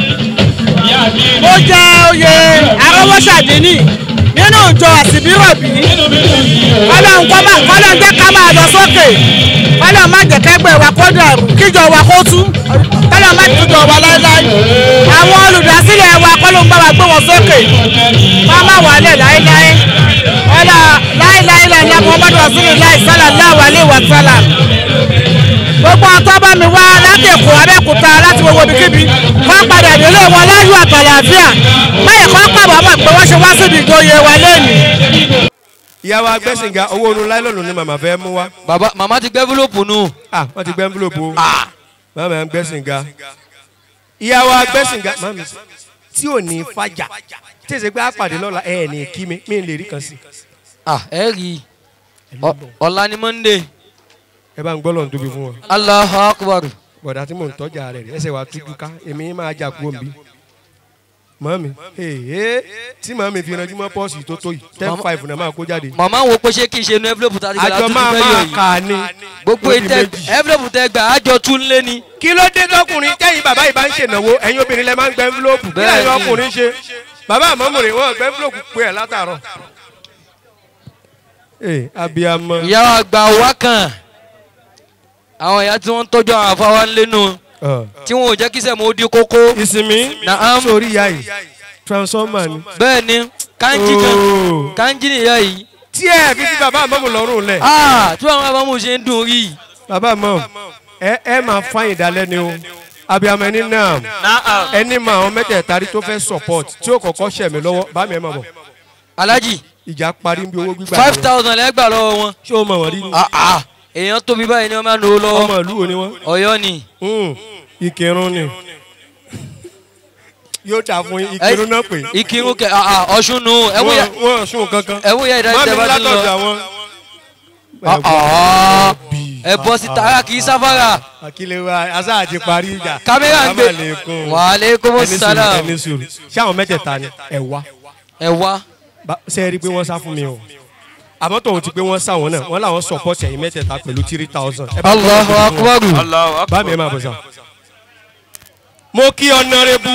mo jẹ oyè arọwọsàdínì nínú ìjọ àsìbírọ̀bì kọ́lọ́n kọ́ máa kọ́lọ́n jẹ́ ká máa lọ sókè kọ́lọ́n má jẹ́ kẹ́gbẹ́ wa kó dàrú kíjọ wa kó tú kọ́lọ́n má tújọ wa láéláé àwọn olùdásílẹ̀ wa kọ́lọ́n bá wa gbé wọn sókè wọ́n má wàálẹ̀ láéláé ọ̀là láéláé lẹ́yìn muhammadu rasulillah sallallahu alayhi wa sallam gbogbo ọtọ́ bá mi wá láti èkó abẹ́òkúta láti gbogbo ibikíbi wọ́n padà délé wọn láyọ̀ àtàlàáfíà báyìí kọ́ pàbọ̀ mọ̀ pé wọ́n ṣe wá síbi ìjòyè wa lẹ́nu. ìyàwó agbẹ́sìnga owó onú láìlọ́nù ni màmá fẹ́ mú wá. bàbá màmá ti gbẹ́ fúlòpù nù. ah wọ́n ti gbẹ́ envelope o. màmá ẹ̀ ń gbẹ́sìnga. ìyàwó agbẹ́sìnga màmí tí ò ní fàjà tí èsì pé àpàdé lọ́la ẹ̀ ní kí mi mi lè rí kan sí. ah ẹ rí i Ọ- ọ̀la ni monday ẹ bá ń gbọ́ lọ́n tóbi fún wọn. Allahu Akbar. bọ̀dá tí mò ń tọ́jà rẹ̀ rí ẹsẹ̀ wa tújú ká èmi máa jà kú òǹbí. màmí ee tí màmí fi ranjú mọ́ pọ́ọ̀sì tó tó yìí ten Màmá- five náà máa kó jáde. màmá wo pé ṣé kí n ṣe inú envelope tàbí àjọ máa máa kà á ní. gbogbo ó di ìtẹ méjì. envelope tẹ gbà àjọ tún lé ni. kí ló dé tọkùnrin tẹ́yìn bàbá yìí bá ń ṣènáwó ẹ̀yin obìnrin lẹ máa ń gbẹ envelope kí Bẹ́ẹ̀ lẹ́yìn ni. ọkùnrin ṣe bàbá àmọ́mùrè wọn gbẹ envelope pé ẹ̀ látàárọ̀. ee abiyamọ. ìyá wa gba wá kan àwọn ìyá tí wọ́n ń tọ́jú àwọn afáwa ń lénu tí wọn ò jẹ́ kí sẹ́mu ó di kókó. ìsinmi Naam. sórí ìyá yìí transformer ni. bẹ́ẹ̀ ni kanji kan Oh. kanji ni ìyá yìí. tí ẹ fi fi bàbá àmọ́mù lọ́rùn lẹ̀. Ah, tí àwọn afámu ṣe ń dùn rí. bàbá àmọ́ ẹ ẹ máa fáyìn dalẹ́ ni o abiyamọ ẹni náà Naam. ẹni mọ àwọn mẹ́tẹ̀ẹ̀ta rí tó fẹ́ support tí ó kọ́kọ́ ṣẹ̀ mí lọ́wọ́ bá mi ẹ máa bọ̀ alájì ìjà parí bí owó gbígbà five thousand lẹ́gbà lọ́wọ́ wọn. ṣé o mọ̀ wọ́n rí ni Ah, ah, èèyàn tóbi báyìí ni wọ́n máa ń lò ó lọ́wọ́. ọmọ ìlú wo ni wọ́n. ọ̀yọ́ ni. Mm, ìkírun ni yóò dà fún yín, ìkírun náà pé ìkírun kẹ ah, ah, ọ̀ṣun nù ẹ̀wù yẹ wọ́n wọ́n sùn kankan ẹ̀wù yẹ ìdájọ́ mọ́mí tẹ bá ti látọ̀dọ̀ lọ. àwọn. Ah, ah, ẹ bọ́ sí tara kì í sáfárà. àkìlẹ̀ wa asa àti parí ìjà. kámẹ́rà ń gbé Assalamualaikum. wàhálẹ́kùn Ẹni sùúrù, sálàm ẹni sùúrù ṣé àwọn mẹ́tẹ̀ẹ̀ta ni ẹ wá ẹ wá. Bá- ṣé ẹ rí i pé wọ́n sá fún mi o àmọ́ tòun ti pé wọ́n sá wọn náà wọ́n làwọn support ẹ̀yin mẹ́tẹ̀ẹ̀ta pẹ̀lú three thousand. Allahu akbar. Allahu akbar. bá mi ẹ máa bọ̀ sá. mo kí ọ̀nàrẹ́bù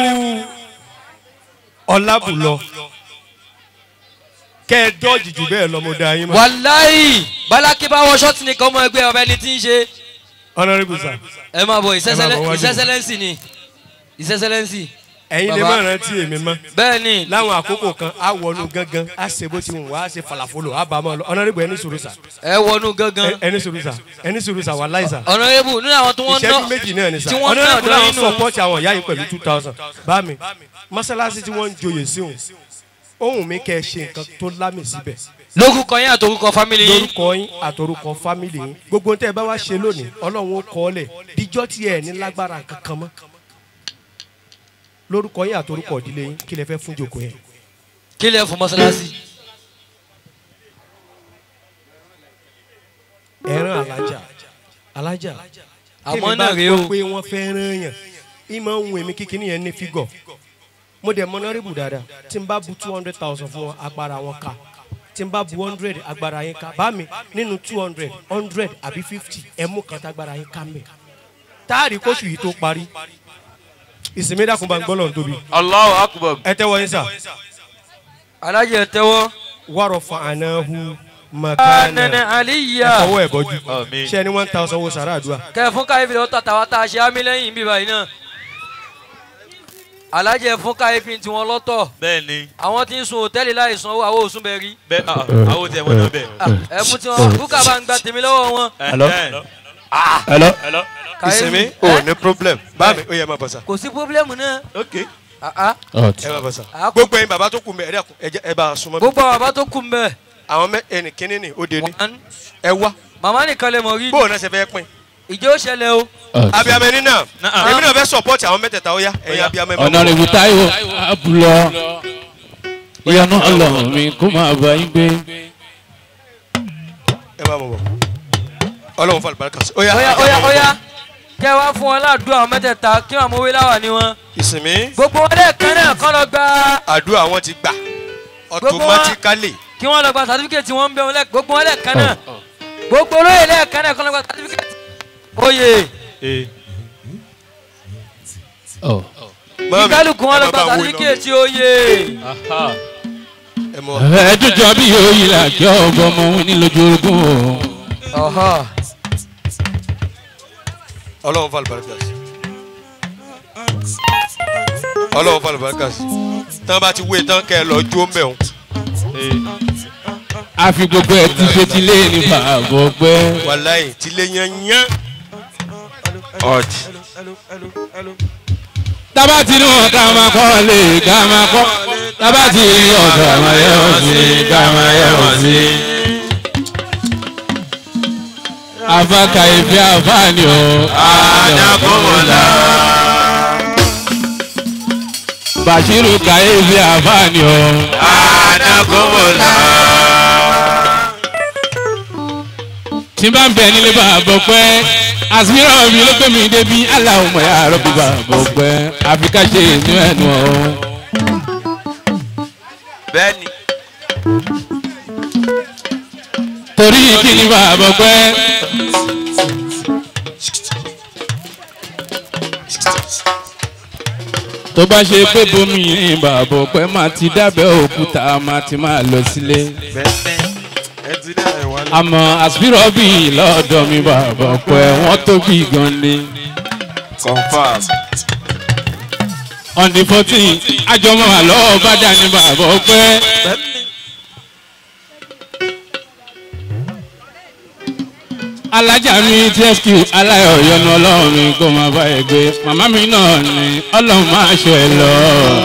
ọ̀làbùlọ kẹ́ ẹ dọ́ọ̀jì jù bẹ́ẹ̀ lọ mo da yín mọ́. wàláyì bálákì bá wọ ṣọ́ọ̀tì nìkan ọmọ ẹgbẹ́ ọba ẹni tí ń ṣe. ọ̀nàrẹ́bù sá ẹ máa bọ̀ Ẹ máa bọ̀ wájú. ìṣẹ́sẹ́lẹ́nsì ni ìṣẹ́sẹ́lẹ́nsì. ẹ̀yin lè Bàbá. má rántí èmi mọ́. bẹ́ẹ̀ ni láwọn àkókò kan á wọnú gángan á ṣe bó ti wù wá á ṣe falafolo á bá a mọ́ lọ ọ̀nàrẹ́bù ẹni sùúrù sá ẹ wọnú gangan. Ẹ- ẹni sùúrù sá ẹni sùúrù sá wà láì sá. ọ̀nàrẹ́bù nínú àwọn tí wọ́n ná ìṣẹ́jú méjì náà ni sá tí wọ́n ná ọ̀nàrẹ́bù ọ̀dọ́ náà nínú. sọpọ́ọ̀tì àwọn ìyá yìí pẹ̀lú two thousand bá mi mọ́sálásí tí wọ́n ń joyè sí òun ohun mi kẹ́ ẹ ṣe nǹkan tó lámì síbẹ̀ lórúkọ yín àtòrúkọ fámìlì yín. lórúkọ yín àtòrúkọ fámìlì yín gbogbo tẹ́ ẹ bá wá ṣe lónìí ọlọ́run ó kọ́ ọ lẹ̀ díjọ́ tí ẹ ní lágbára kankan mọ́ lórúkọ yín àtòrúkọ ìdílé yín kí lẹ fẹ́ fún jòkó yẹn. kí lẹ fún mọ́sálásí. ẹran alájà alájà àmọ́ náà rèé o. pé wọ́n fẹ́ rán yàn ìmọ̀ ohun èmi kíkiní yẹn ní fígọ̀ mo dẹ̀ mọ́nárìbù dáadáa tí n bá bu two hundred thousand fún wọn agbára wọn ká tí n bá bu hundred agbára yín ká bá mi nínú two hundred hundred àbí fifty ẹ mú kan tágbára yín ká mẹ́ táàrí kóṣù yìí tó parí ìsinmi dàkún bá ń gbọ́ lọ́n tóbi Allahu akbar. ẹ tẹ́wọ́ yín sà alájẹ tẹ́wọ́. wàrọ̀ fa ànáhu anana makana ẹ aliya. fọwọ́ ẹ̀ bọ́jú Àmín. ṣé ẹni one thousand wo sàrà àdúrà kẹ fún káyọ̀fì lọ́tà tàwa tá a ṣe ámì lẹ́yìn bíbá yìí náà. alájẹ fún káyọ̀fì tiwọn lọ́tọ̀ bẹ́ẹ̀ ni àwọn tí ń sun hòtẹ́ẹ̀lì láì sanwó àwọn òsùn bẹ́ẹ̀ rí. bẹ́ẹ̀ ah, àwọn tiẹ̀ wọ́n náà bẹ́ẹ̀. ẹ mú tiwọn búkà bá ń gba tèmi lọ́wọ́ wọn. Hello? Ẹ̀hẹ́n. hello. Hello. ìsinmi Káyọ̀fì, ò ẹ? ní problem bá mi ó yẹ máa bọ̀ sà kò sí pọ́blẹ́mù náà. ok Ah, ah. ẹ máa bọ̀ sà Ah, kò- gbogbo ẹyin bàbá tó kù mẹ ẹ dẹ́kun ẹ jẹ́ ẹ bá a súnmọ́ mi gbogbo àwọn bàbá tó kù ń bẹ̀. àwọn mẹ ẹnì kínní ni ó de ní One. ẹ wá màmá nìkan lè mọ̀ rí. bóun náà ṣe fẹ́ pín ìjọ ó ṣẹlẹ̀ o. abiyamọ ẹni náà Náà. èmi náà fẹ́ support àwọn mẹ́tẹ̀ẹ̀ta ó yá ẹ̀yin Ó yá. abiyamọ ẹ máa bọ̀. ọ̀nàrẹ́bù táíwò abúlọ ìyanu ọlọ́run mi kó máa bá yín gbé. ẹ máa bọ̀ bọ̀ ọlọ́run fún àlùbáríkà sí ó yá óyá óyá óyá. kẹ́ wá fún wọn ládùúgbò àwọn mẹ́tẹ̀ẹ̀ta kí wọ́n mọ̀wé láwà ní wọn. ìsinmi gbogbo wọn lẹ́ẹ̀kan náà kọ́ lọ gba àdúrà wọn ti gbà Gbogbo wa- automatically. kí wọ́n lọ gba certificate wọn ń bẹ wọn lẹ́ gbogbo wọn lẹ́ẹ̀kan náà gbogbo olóyè lẹ́ẹ̀kan náà kọ́ lọ gba certificate. oyè kíkálukú wọn lọ gba certificate oyè. ẹ̀ẹ́dùjọ́ bí yóò yí là kí ọgbọ́n ọmọ wọn ní lójú orogún o. ọlọ́run fà lùbáríkà sí ọlọ́run fà lùbáríkà sí tán bá ti wé tán kẹ́ ẹ lọ jó ń bẹ̀ wọn. a fi gbogbo ẹ̀ tí ṣe ti lé ní bàbá ọgbẹ́. wàláyé tilé yan yán. ọ̀dì. tábà tí ní wọn ká máa kọ́ lè ká máa kọ́ tábà tí ní wọn ká máa yẹ wọn sí ká máa yẹ wọn sí. afaka ìfẹ́ àfáàní o. Adakunla. bashiru ka ìfẹ́ àfáàní o. Adakunla. tí n bá ń bẹ nílé bàbá pẹ́ àsìmíràn mi ló gbé mi débi aláwọ̀ mọ̀ yà rọ́bì bàbá pẹ́ àfi ká ṣe inú ẹnu ọ̀hún. bẹ́ẹ̀ni. torí kí ni bàbá pẹ́. tó bá ṣe pé bomi ní bàbá pẹ́ máa ti dábẹ́ òkúta máa ti máa lọ sílé. àmọ́ àsìmíràn bí lọ́dọ̀ mi bàbá pẹ́ wọ́n tóbi gan ni. confam. on the fourteen àjọmọ́ àlọ́ bá dání bàbá pẹ́. alájà mi tsq aláyọ̀ yọnu ọlọ́run mi kó máa bá ẹ gbé màmá mi náà ni ọlọ́run máa ṣọ ẹ lọ.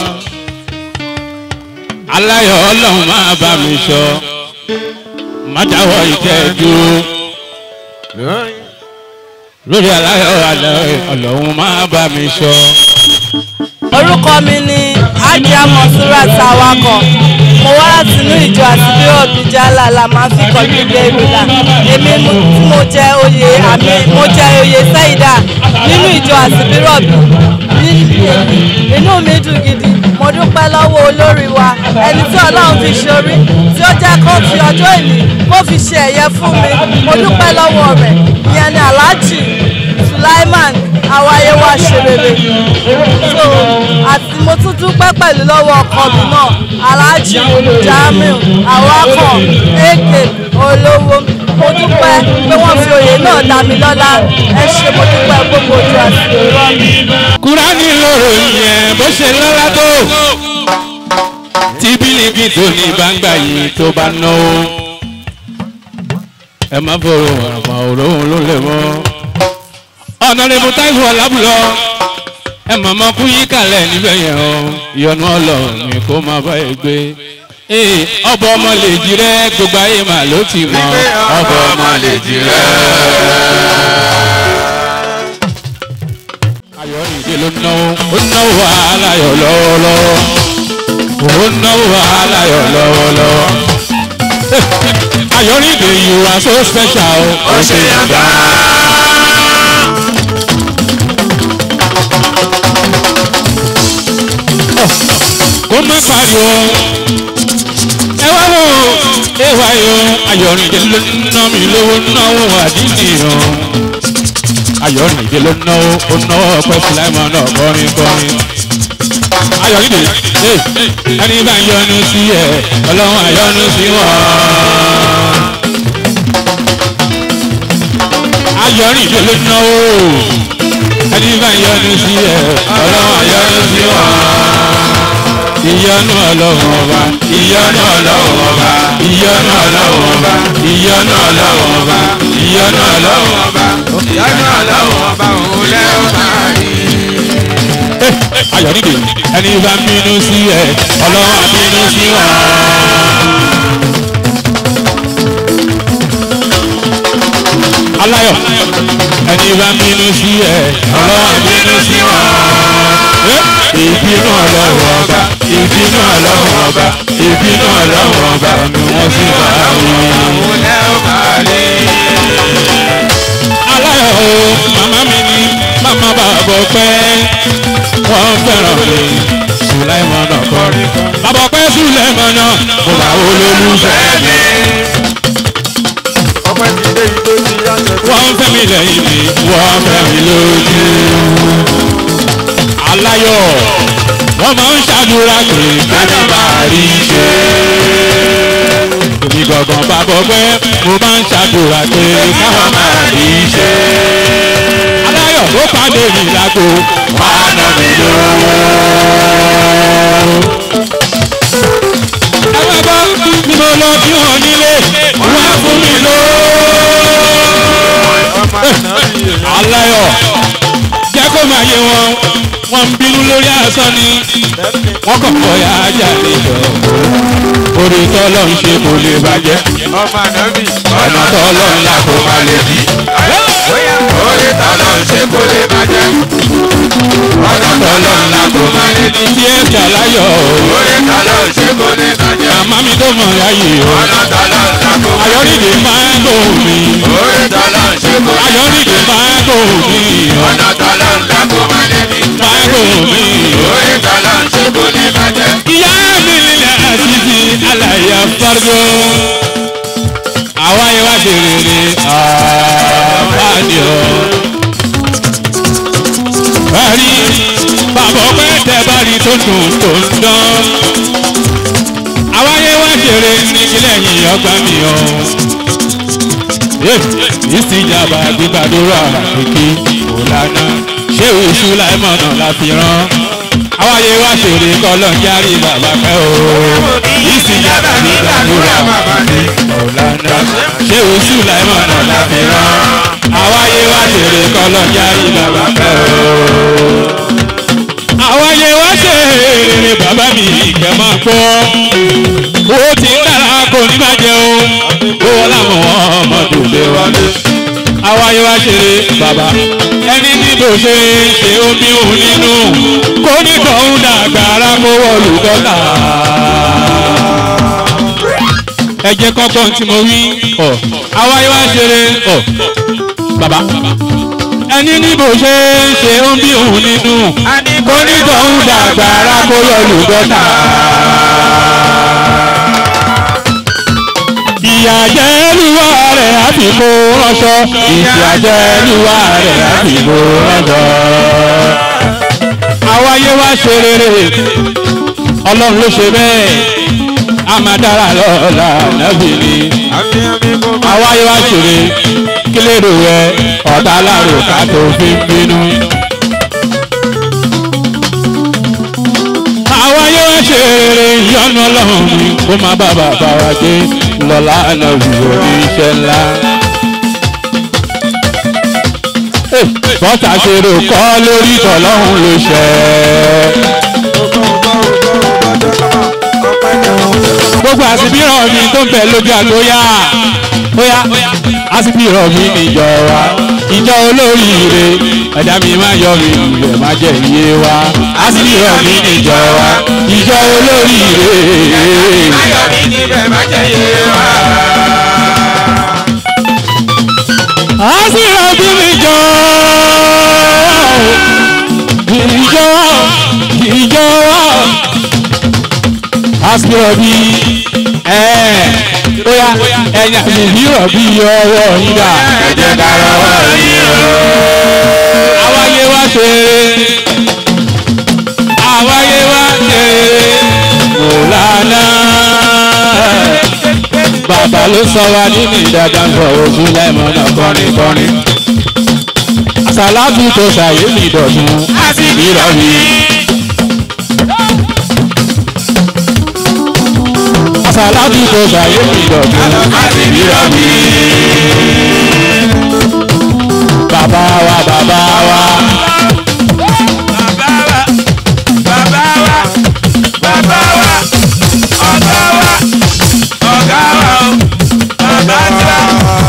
aláyọ̀ ọlọ́run máa bá mi ṣọ má dáwọ́ ìtẹ́jú lórí aláyọ̀ aláyọ̀ ọlọ́run máa bá mi ṣọ. orúkọ mi ni ajá monsurat awakọ̀ mo wá láti inú ìjọ àtibíyọ̀ bíjálà la máa fi kọjú dé ìrìlà èmi mo- tí mo jẹ oyè àmì mo jẹ oyè sẹ́yìdà nínú ìjọ àtibíyọ̀ bí inú mi dùn gidi mo dúpẹ́ lọ́wọ́ olórí wa ẹni tí ọlọ́run fi ṣorí tí ó jẹ́ kó fi ọjọ́ ìní kó fi ṣe ẹ̀yẹ fún mi mo dúpẹ́ lọ́wọ́ rẹ̀ ìyẹn ni aláàjì sulaiman àwáyé wa ṣe rere so àti mo tún dúpẹ́ pẹ̀lú lọ́wọ́ ọkọ mi náà aláàjì jamiu awakọ̀ èké olówó mo dúpẹ́ pé wọ́n fi oyè náà dá mi lọ́lá ẹ ṣe mo dúpẹ́ gbogbo ojú àti ìrọ́ mi. kúránì lóró yẹn bó ṣe lọ́lá tó tí bílíkì tó ní gbangba yìí tó bá náwó ẹ má fọwọ́ àmọ́ òróhùn ló lè mọ́ ọ̀nà rẹ̀ mo táìfù ọ̀làbùlọ ẹ mọ̀mọ́ kú yí kalẹ̀ níbẹ̀ yẹn o ìyọnu ọlọ́run mi kó má bá ẹ gbé ee ọbọ ọmọ lè jí rẹ gbogbo ayé mà ló ti mọ ọbọ ọmọ lè jí rẹ. ayọ̀rìndé ló náwó ó náwó wàhálà yọ̀ lọ́wọ́lọ́wọ́ ó náwó wàhálà yọ̀ lọ́wọ́lọ́wọ́. ayọ̀rìndé you are so special ó ṣe yàgbá. kó má pariwo ẹ wá wò ẹ wá yọ ayọ̀rìndé ló ná mi lówó náwó àdínì yàn ayọ̀rìndé ló náwó ó náwó ọpẹ́ fúláìmọ̀ náà kọrin kọrin ayọ̀rìndé ẹ ẹni bá yọnu sí ẹ ọlọ́run àyọnu sí wọn. ayọ̀rìndé ló náwó ẹni bá yọnu sí ẹ ọlọ́run àyọnu sí wọn ìyọnu ọlọ́run ọba ìyọnu ọlọ́run ọba ìyọnu ọlọ́run ọba ìyọnu ọlọ́run ọba ìyọnu ọlọ́run ọba ìyọnu ọlọ́run ọba òun lẹ́wọ̀n máa rí. ayọ̀nìdè ẹni bá ń bínú sí ẹ ọlọ́run á bínú sí wọn. aláyọ̀ ẹni bá ń bínú sí ẹ ọlọ́run á bínú sí wọn ìbínú ọlọ́run ọba ìbínú ọlọ́run ọba ìbínú ọlọ́run ọba ni wọ́n sì bá rí. aláyọ̀ o màmá mi ni ọmọ bàbá ọpẹ́ wọ́n fẹ́ràn mi sùlẹ́mọ̀ náà kọrin bàbá ọpẹ́ sùlẹ́mọ̀ náà mo bá olólùfẹ́ mi. wọ́n fẹ́ mi lẹ́yìn mi wọ́n fẹ́ mi lójú. aláyọ̀ wọ́n máa ń ṣàdúrà pé kẹ́ni máa rí ṣe. èmi gangan bá bọ̀ pé mo máa ń ṣàdúrà pé káwọn máa rí ṣe. aláyọ̀ ló pàdé mi lágbo wà á nà mí lówó. ẹ máa bọ́ bí mo lọ bí wọn nílé wọ́n á fún mi lówó. aláyọ̀ jẹ́ kó máa yé wọn wọ́n ń bínú lórí asán ni wọ́n kàn kọ́ ya ajá níjọ orí tọ́lọ́ ń ṣe kò lè bàjẹ́ ọ̀nà tọ́lọ́ ńlá kò má lè bí orí tọ́lọ́ ń ṣe kò lè bàjẹ́ ọ̀nà tọ́lọ́ ńlá kò má lè bí tí ẹ jà láyọ̀ orí tọ́lọ́ ń ṣe kò lè bàjẹ́ màmá mi tó mọ̀ láyè o ọ̀nà tọ́lọ́ ńlá kò má lè bí ayọ̀rìndè máa ń gbò mí orí tọ́lọ́ ń ṣe kò lè bàjẹ́ ayọ̀rìndè máa ń gbò mí ọ̀nà tọ́lọ́ ńlá kò má lè bí máa ń gbò mí orí tọ́lọ́ ń ṣe kò lè bàjẹ́. ìyá mi nílẹ̀ àṣìṣe àlàyé afárgó àwa yẹn wá ṣe rere àbájọ. Bari bàbá ọpẹ́ tẹ bari tó dùn tó ń dán. Àwa yẹn wá ṣeré ní ilé yìí ọgbà mi o. Ìsìjàmbá gbígbàdúrà kìkì òlànà ṣé oṣù láìmọ̀nà la fi rán. Àwa yẹn wá ṣeré kọ́lọ́ ń járí bàbá pẹ́ o. Ìsìjàmbá gbígbàdúrà òlànà ṣé oṣù láìmọ̀nà la fi rán. Àwa yẹn wá ṣeré kọ́lọ́ ń járí bàbá pẹ́ o àwọn yẹn wá ṣe èrè bàbá mi ìgbẹ́ máa gbọ́ owó tí ń dára kò ní máa jẹ o owó làwọn ọmọdé lè wálé àwọn yẹn wá ṣe bàbá ẹni níbo ṣe ṣe omi òun nínú kó ní tọ̀hún dàgbà ara kó wọlé dọ́là ẹ jẹ́ kọ́kọ́ tí mo wí ọ̀ àwọn yẹn wá ṣe ọ̀ bàbá ẹni níbo ṣe ń ṣe ó ń bí òun nínú onítọ̀hún dàgbà ara kó yọ lùgọ́tà. ìyàjẹ́lúwà rẹ̀ àti kó ránṣọ ìyàjẹ́lúwà rẹ̀ àti kó ránṣọ. àwa yé wá ṣe rere ọlọ́run ló ṣe bẹ́ẹ̀ a máa dára lọ́la nábì ni àwa yé wá ṣe rere kílèrò rẹ ọ̀tá láàrò ká tó fi ń bínú. àwa yóò ṣe rere ìyọ́nú ọlọ́run mi kó má bá bàbá wa dé lọ́la ànábì oníṣẹ́ ńlá. bọ́tà ṣe rò kọ́ lórí tọ́lọ́hún ló ṣẹ́. gbogbo àsìbíràn mi tó ń bẹ lójú àgbóyà bóyá àsìbíràn mi níjọ wa ìjọ olóríire ẹ̀dá mi máa yọ mi lulẹ̀ má jẹ́ iye wa àsìbíràn mi níjọ wa ìjọ olóríire. ayọ̀ mi níbẹ̀ má jẹ́ iye wa. àsìbíràn mi níjọ ìjọ ìjọ àsìbíràn mi bóyá ẹ̀yà mi rọ̀ bí ọwọ́ yín dà. ẹ jẹ́ ká rọwọ́ yín o. àwáyé wá ṣe àwáyé wá ṣe mọ̀lánà. bàbá ló sọ wa nínú ìdàgbà ń bọ̀ ojú lẹ́mọ̀nà kọrin kọrin. àsàlátù tó ṣàyè mi dọ̀tun àti ìrọ̀lì. àsàlátù tó ṣàyè mi dọ̀tun àti ìrọ̀lì. bàbá wa bàbá wa. bàbá wa bàbá wa ọ̀gá wa ọ̀gá wa o bàbá tiwa.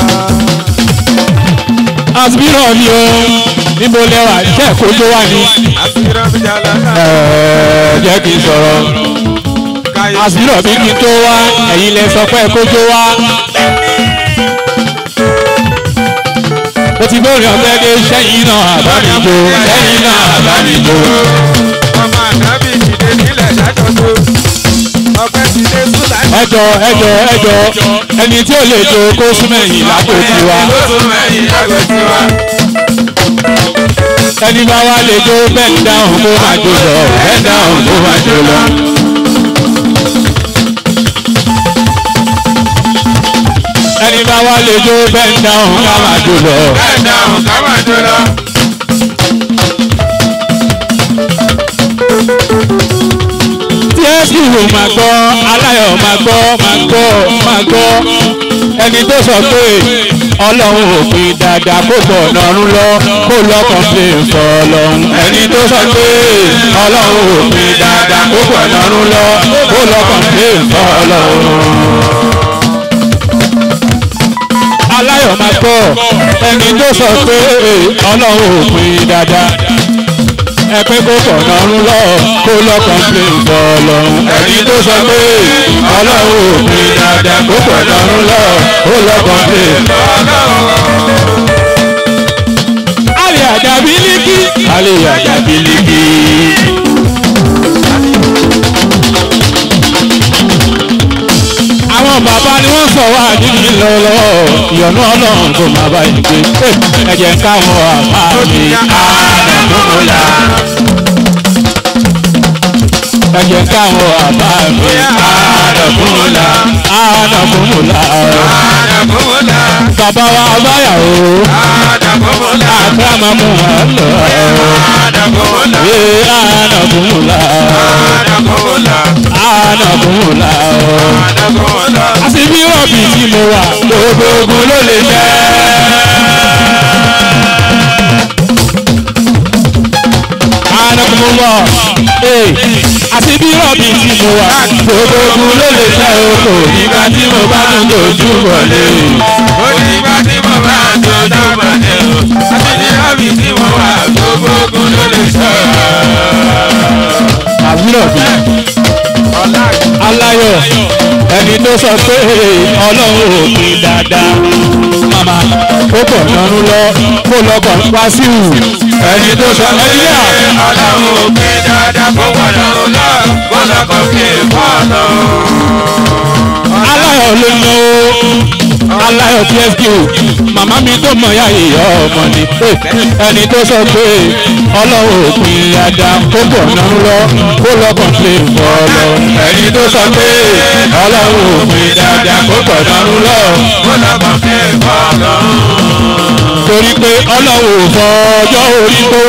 asbírọ̀ ni o níbo lẹ́wà jẹ́ kójó wà ní. àṣírọ́ mi jà lọ́nà. Ẹ̀ẹ́, jẹ́ kí n sọ̀rọ̀ asbírọ̀ bí kí n tó wá ẹ̀yin lẹ sọ pé kójó wá. ó ti bórin ọ̀fẹ́ dé sẹ́yìn náà àbámijó sẹ́yìn náà àbámijó. ọmọ ànábì dìde nílẹ̀ ṣàjọṣe ọpẹ́ ti dé súlá. ẹjọ ẹjọ ẹjọ ẹni tí ó lè jó kó súnmẹ́yìn lágbo tiwa ẹni bá wá lè jó bẹ́ẹ̀ dáhùn kó máa jó lọ bẹ́ẹ̀ dáhùn kó máa jó lọ. ẹni bá wá lè jó bẹ́ẹ̀ dáhùn ká máa jó lọ. bẹ́ẹ̀ dáhùn ká máa jó lọ. tí ẹ sì wò máa gbọ́ aláyọ̀ máa gbọ́ máa gbọ́ máa gbọ́ ẹni tó sọ pé ọlọ́run ò pin dáadáa kó pọ̀ nọ́rún lọ kó lọ́kàn pé fọ́ ọlọ́run ẹni tó sọ pé ọlọ́run ò pin dáadáa kó pọ̀ nọ́rún lọ kó lọ́kàn pé fọ́ ọlọ́run. aláyọ̀ máa gbọ́ ẹni tó sọ pé ọlọ́run ò pin dáadáa ẹ pé kó pọ̀ lọ́rùn lọ kó lọ́kàn pé ń bọ̀ lọ́rùn ẹni tó sọ pé ọlọ́run ò pin dáadáa kó pọ̀ lọ́rùn lọ kó lọ́kàn pé ń bọ̀ lọ́rùn. alẹ́ àjàbí líkì alẹ́ àjàbí líkì. àwọn bàbá ni wọ́n sọ wá nínú lọ́wọ́lọ́wọ́ ìyọ̀nù ọlọ́run kò má bá yín gbé ẹ̀jẹ̀ ń káwọn àbá mi àdàkùnmọ́lá. ẹ̀jẹ̀ ń káwọn àbá mi àdàkùnmọ́lá àdàkùnmọ́lá. bàbá wa abáyàwó àkàràmà mú wa lọ. ee àdàkùnmọ́lá àdàkùnmọ́lá àṣìbí rọ̀bì tí mo wà gbogbo ogun ló lè jẹ́. anagunmọ́ àṣìbí rọ̀bì tí mo wà gbogbo ogun ló lè jẹ́ oko nígbà tí mo bá tún dojú bọ̀lé. ó ní ìgbà tí mo bá dojú bọ̀lé o àṣìbí rọ̀bì tí mo wà gbogbo ogun ló lè jẹ́. àbúrò mi aláyọ̀ ẹni tó sọ pé ọlọ́run ò pin dáadáa màmá ó pọ̀ nánú lọ kó lọ́kọ̀ wá sí ìwù ẹni tó sọ pé ọlọ́run ò pin dáadáa kó pọ̀ nánú lọ kó lọ́kọ̀ pé fọ́ọ̀nù. aláyọ̀ ló ná o aláyọ̀ psq màmá mi tó mọ̀ ya ìyá ọmọ ni ẹni tó sọ pé ọlọ́run ò pin dáadáa kó pọ̀ nánú lọ kó lọ́kọ̀ pé fọ́ọ̀nù ẹni tó sọ pé ọlọ́run ò pin dáadáa kó pọ̀ nánú lọ kó lọ́kọ̀ pé fọ́ọ̀nù. torí pé ọlọ́run ò fọ ọjọ́ orí tó.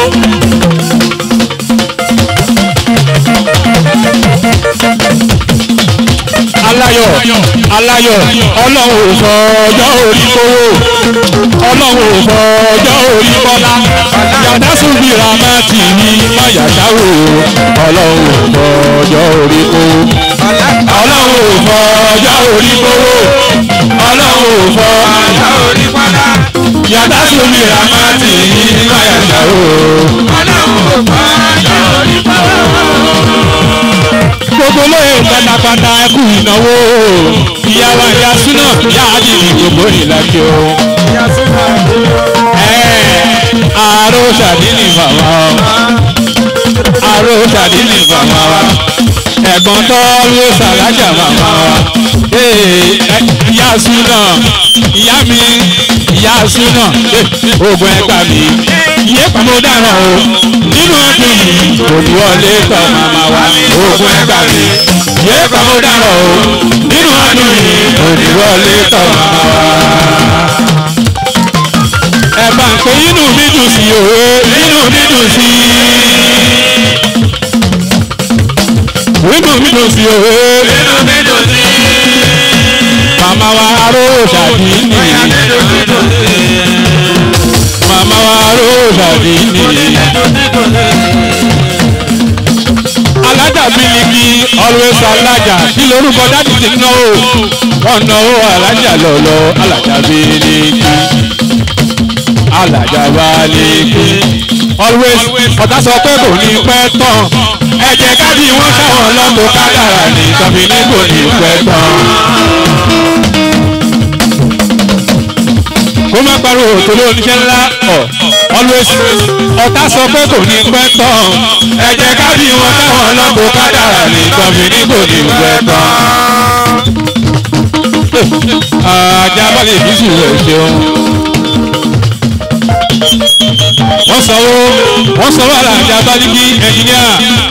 aláyọ̀ aláyọ̀ ọlọ́run ò fọ ọjọ́ orí kówó ọlọ́run ò fọ ọjọ́ orí kọ́lá yàtá súnbí ramati ní mayàtáwò ọlọ́run ò fọ ọjọ́ orí kówó ọlọ́run ò fọ ọjọ́ orí kówó ọlọ́run ò fọ ọjọ́ orí kọ́lá yàtá súnbí ramati ní mayàtáwò ọlọ́run ò fọ ọjọ́ orí kówó gbogbo lóye pátápátá ẹkú ìnáwó ìyá wa ìyá súná ìyá àdìrí gbogbo ìlàjì o. àárò ṣàdínì màmá wa àárò ṣàdínì màmá wa ẹ̀gbọ́n tó ló ṣàlájà màmá wa ìyá súná ìyá mi ìyá súná oògùn ẹgbà mi ìyé pàmò dáràn o nínú ọdún yìí kò ní wọlé tọ màmá wa oògùn ẹgbà mi ìyé pàmò dáràn o nínú ọdún yìí kò ní wọlé tọ màmá wa. ẹ bá ń pè inú mi dùn sí òwe inú mi dùn sí inú mi dùn sí òwe inú mi dùn sí màmá wa aró ṣàdí nìyí màmá wa rosa dìní. alájà bílíkì always alájà kí lorúkọ dáàdì ti náwó wọn náwó alájà lọlọ alájà bílíkì alájà bílíkì always ọ̀tá sọ pé kò ní pẹ́ tán ẹ jẹ́ ká bí wọ́n káwọn lọ́tò kádàrà ní tọ́bi ní kò ní pẹ́ tán. kó má pariwo torí oníṣẹ́ ńlá ọ̀ always ọ̀tá sọ pé kò ní pẹ́ tán ẹ jẹ́ ká bí wọn káwọn lọ́kọ̀ kádàrà nìkan fi ní kò ní pẹ́ tán. ajá balẹ̀ ìbísí rẹ̀ ṣeun. wọ́n sanwó wọ́n sanwó àlàjá balẹ̀ ẹnjìníà.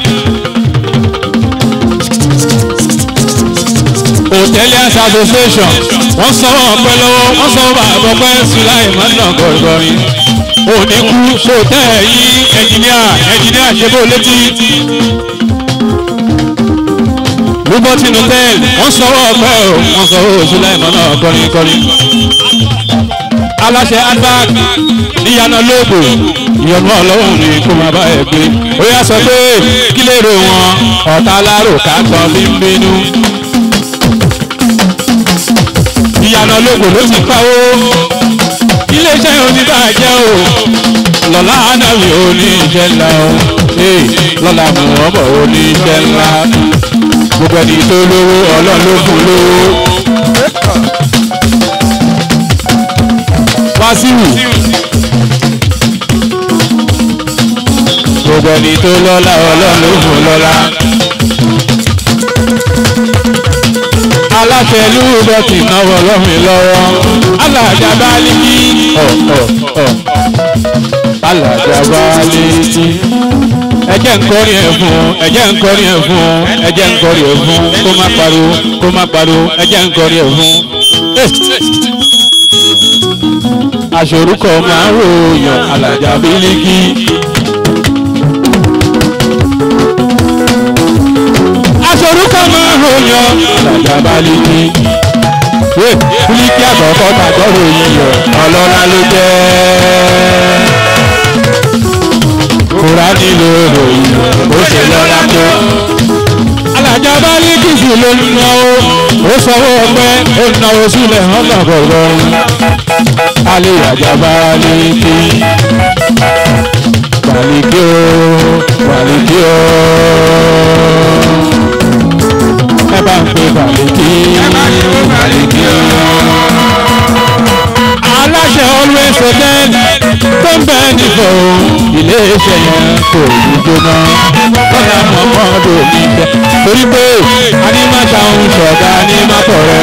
hoteliers association wọ́n sanwó ọpẹ́ lọ́wọ́ wọ́n sanwó bàbá ọpẹ́ sulaiman náà gọ̀ọ̀gọ̀rin òní kú sóòtẹ́ yín ẹnjìníà ẹnjìníà ṣe bó létí. lubotin hotel wọ́n sanwó ọpẹ́ o wọ́n sanwó sulaiman náà kọrin kọrin. aláṣẹ adbag níyànà lóògbò ìyọnu ọlọ́run ni kó máa bá ẹ gbé ó yà sọ pé kí lè rò wọn ọ̀tá alárò ká gbọ́n bí ń bínú ìyànà ológo ló ti pawó iléeṣẹ́ oníbàjẹ́ o lọ́la anáwì oníṣẹ́ ńlá o lọ́la mọ̀ọ́mọ̀ oníṣẹ́ ńlá gbogbo ẹni tó lówó ọlọ́run ló fún lówó. wáṣíwù gbogbo ẹni tó lọ́la ọlọ́run ló fún lọ́la. aláṣẹ lúbọ̀tì náwó lọ́mìn lọ́wọ́ alájà bá lè kí alájà bá lè kí ẹjẹ nkọrin ẹ fún ẹjẹ nkọrin ẹ fún ẹjẹ nkọrin ẹ fún kó má pariwo kó má pariwo ẹjẹ nkọrin ẹ fún. aṣorúkọ máa ń ròyàn alájà bílíkì. aṣorúkọ máa ń ròyàn alájà bílíkì. bílíkì àkọ́kọ́ tàgbọ́rò yíyọ ọlọ́lá ló jẹ́ kúránì ló ròyìn ó ṣe lọ́la tó. alájà bá ní kìsì ló ń náwó ó sanwó ọpẹ́ ó náwó sílẹ̀ ọ̀nà bọ̀rọ̀ alẹ́ àjà bá ní kí. Wàlíkí o, wàlíkí o. Ẹ bá ń pe wàlíkí. Ẹ bá ń pe wàlíkí o. Aláṣẹ always hotel tó ń bẹ nífọ̀ iléeṣẹ́ yẹn kò ní jóná lọ́la mọ̀mọ́dọ̀ mi jẹ́ torí pé anímọ̀ṣà ń ṣọ̀gá anímọ̀tọ̀ rẹ̀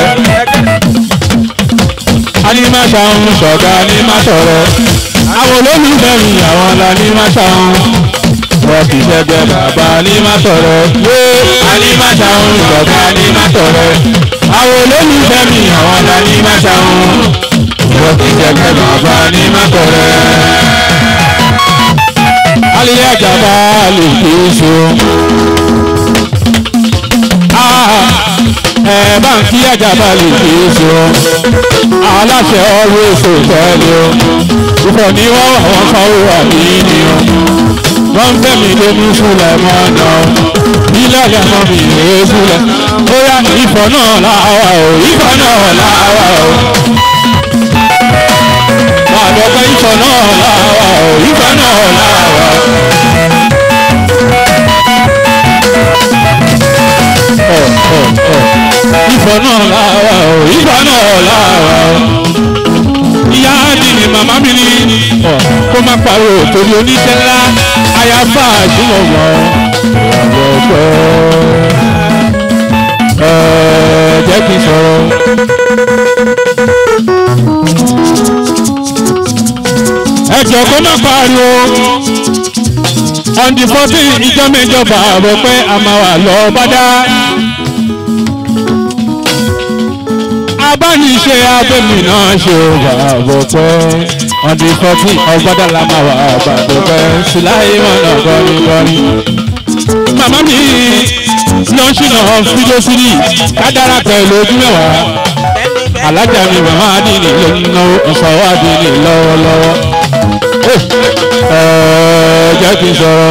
anímọ̀ṣà ń ṣọ̀gá anímọ̀tọ̀ rẹ̀ àwọn olólùfẹ́ mi àwọn lanímọ̀ṣà ń wọ́n ti ṣẹ́gbẹ́ bàbá anímọ̀tọ̀ rẹ̀ yé anímọ̀ṣà ń ṣọ̀gá anímọ̀tọ̀ rẹ̀ àwọn olólùfẹ́ mi àwọn lanímọ̀ṣà ń wọ́n ti ṣẹ́gbẹ́ bàbá anímọ̀tọ̀ rẹ̀ alẹ́ àjàmbá lè fi so. ẹ bá ń kí àjàmbá lè fi so. aláṣẹ ọrọ̀ èso tẹ́lẹ̀ o. ìfọ̀ ní wọ́n wà wọ́n kan ó wà ní ní o. wọ́n ń fẹ́mi lé ní fúlẹ̀ mọ́ náà. ilé ẹ̀jẹ̀ mọ́ mi lè fúlẹ̀. bóyá ìfọ̀ náà láwa o ìfọ̀ náà láwa o. máa lọ pé ìfọ̀ náà láwa o ìfọ̀ náà láwa o. ìfọ̀ náà láwa o ìfọ̀ náà láwa o. ìyá ni ni màmá mi ní kó má pariwo torí oníṣẹ́ ńlá àyàfà àjùmọ̀wọ̀ ìyàwó ọgbẹ́ ẹ jẹ́ kí n sọ̀rọ̀. ẹ jọ kó má pariwo on the fourteen ìjọ mẹ́jọ bàbá pé a máa wà lọ bá dá. abániṣe abẹ́mi náà ṣe bàbá pé on the fourteen ọgbọ́dá la máa wà bàbá pé síláyé mọ̀nà gọ́rígọ́rí. màmá mi lọ́ńṣìnà fídíò sílì kádàrà pẹ̀lú ojú mẹ́wàá alájà mi màmá adìní ló ń náwó ìṣòwò adìní lọ́wọ́lọ́wọ́ ẹ jẹ́ kí n sọ̀rọ̀.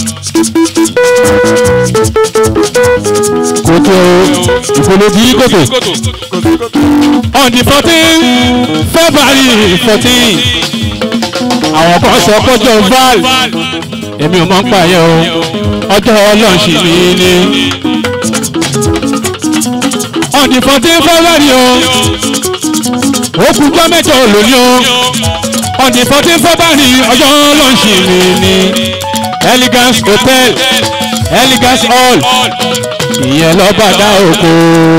kòtò ìpolówó kòtò on the fourteen february fourteen àwọn kan sọ kọjọ val èmi ò mọ̀ ń pààyàn o ọjọ́ ọlọ́ọ̀ṣì mi ni on the fourteen february o ó kú jọ́ mẹ́jọ lónìí o on the fourteen february ọjọ́ ló ń ṣì mí ní elegance hotel elegance hall ìyẹn lọ́ba dá oko.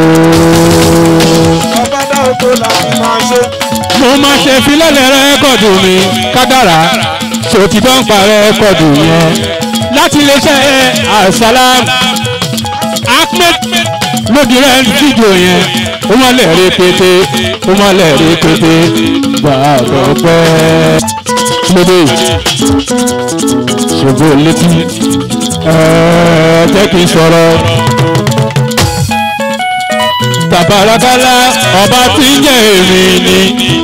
ọba dá oko làwọn máa ṣe. mo máa ṣe filẹ̀lẹ̀ rẹ́kọ̀dù mi kádàrá ṣòtítọ́ ń pa rẹ́kọ̀dù yẹn láti iléeṣẹ́ asalam ahmed lódì rẹ̀ fídíò yẹn ó máa lẹ̀ rí pété ó máa lẹ̀ rí pété gbàgbọ́ pẹ́ lóde ṣògo létí ẹ̀ẹ́ jẹ́ kí n sọ̀rọ̀ tàbárakálá ọba tí ń jẹ́ èmi ni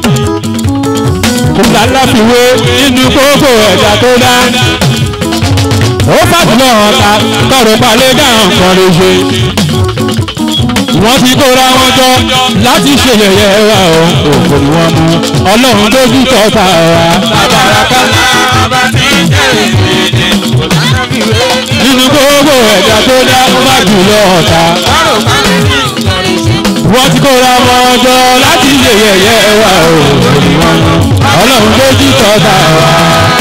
kò lálàfiwé nínú gbogbo ẹ̀dá tó dá ó fàtúlọ̀ ọ̀tá kọ̀rọ̀ balẹ̀ dáhùn kan lè ṣe wọ́n ti kóra wọn jọ láti ṣe yẹ̀yẹ́ wa o òkò ni wọ́n mú ọlọ́run lójú tọ́ta wa. tàbárakálá ọba tí ń jẹ́ èmi ni kò lálàfiwé nínú gbogbo ẹ̀dá tó dá ó fàtúlọ̀ ọ̀tá kọ̀rọ̀ balẹ̀ dáhùn kan lè ṣe. wọ́n ti kóra wọn jọ láti ṣe yẹ̀yẹ́ wa o òkò ni wọ́n mú ọlọ́run lójú tọ́ta wa.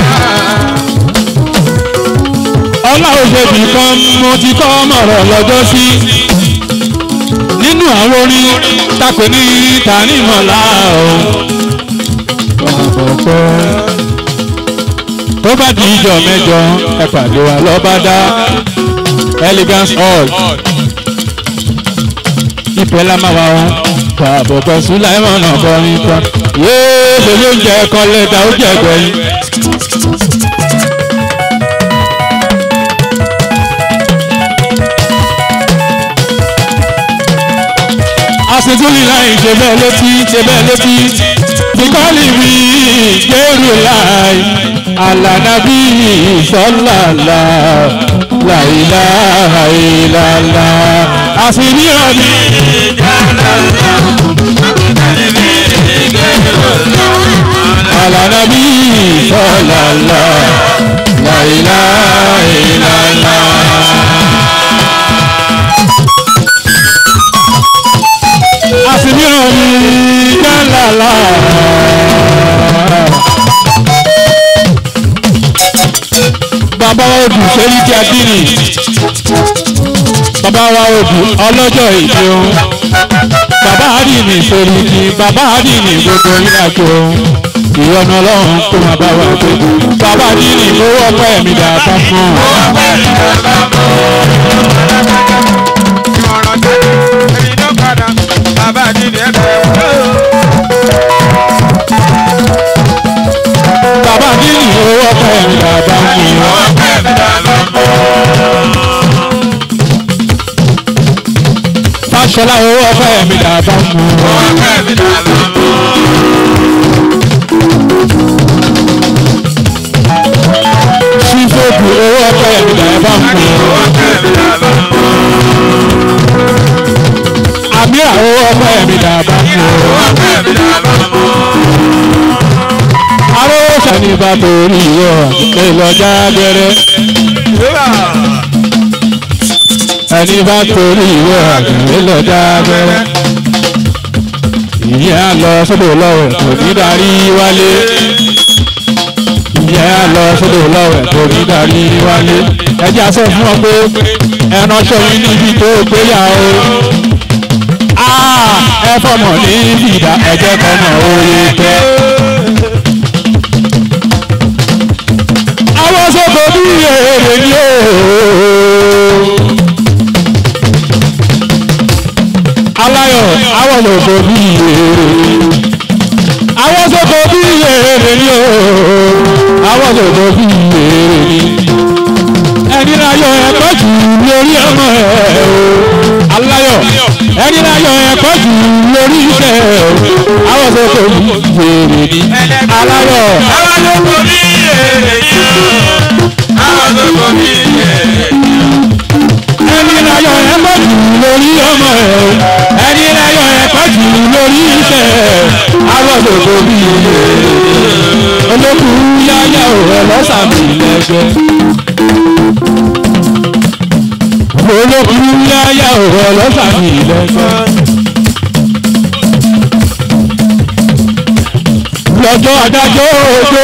ọlọ́run ṣèbí kan mo ti kọ́ mọ̀rọ̀ lọ́jọ́ sí nínú àwọn orin takò ní tanimọ̀lá o. tó bá di ìjọ mẹ́jọ ẹ pàdé wa lọ́bàdá elegance hall ìpẹ́ la máa wá wọn pàbọ̀ pẹ̀sù láìmọ̀ náà kọrin tán yéé ṣe ló ń jẹ ẹ̀kọ́ lẹ́dà ó jẹ gbẹ̀yìn. aṣèjúlì láì ṣe bẹ́ẹ̀ létí ṣe bẹ́ẹ̀ létí bíkọ́lì mi gbèrú láì alànàbí sọ́làlà láìlà àìlàlà àṣírí ọ̀nì. alànàbí sọ́làlà láìlà àìlàlà. àsìmíràn ní jálàlá. bàbá wa odù sẹ́yìn tí a bí nì. bàbá wa odù ọlọ́jọ́ ìdí ohun. bàbá àdìní sórí kí bàbá àdìní gbogbo ìrìnàjò ohun. ìyọnu ọlọ́run kó máa bá wa gbé. bàbá àdìní owó ọpẹ́ mi dàgbà fún un. ìmọ̀ràn tó ẹni ló padà bàbá àdìní ẹ̀bẹ̀ wò. bàbá àdìní owó ọpẹ́ mi dàgbà fún un. fàṣọlá owó ọpẹ́ mi dàgbà fún un. sífòkù owó ọpẹ́ mi dàgbà fún un. àmì àwọn ọpẹ́ mi dàgbà fún un. arówó sani bá torí ìwọ ìlọjà gẹrẹ. ẹni bá torí ìwọ ìlọjà gẹrẹ. ìyẹn á lọ sódò lọ́wọ́ kò ní darí wálé. ìyẹn á lọ sódò lọ́wọ́ kò ní darí wálé. ẹ jẹ́ àṣẹ fún ọ pé ẹran ṣọ́yìn níbi tó gbéyàwó ẹ fọmọ ní ìdá ẹjẹ kọmọ oye tẹ. àwọn sọ́kò bí èrè ni ó. aláyọ̀ àwọn sọ́kò bí èrè. àwọn sọ́kò bí èrè ni ó. àwọn sọ́kò bí èrè ni. ẹni láyọ̀ ẹ̀kọ́ jù lórí ọmọ ẹ̀ o. aláyọ̀ ẹni láyọ̀ ẹ̀kọ́ jù lórí iṣẹ́ àwọn tó kò ní wèrè ní aláyọ̀. àwọn tó kò ní èrè ni ó. àwọn tó kò ní èrè ni ó. ẹni láyọ̀ ẹ̀kọ́ jù lórí ọmọ ẹ̀ ẹni láyọ̀ ẹ̀kọ́ jù lórí iṣẹ́ àwọn tó kò ní wèrè ní. olókùn yáyà ò ẹ lọ́sàmì lẹ́gbẹ́. olókùn yáyà ò ẹ lọ́sàmì lẹ́gbẹ́. lọ́jọ́ adájọ́ òjò.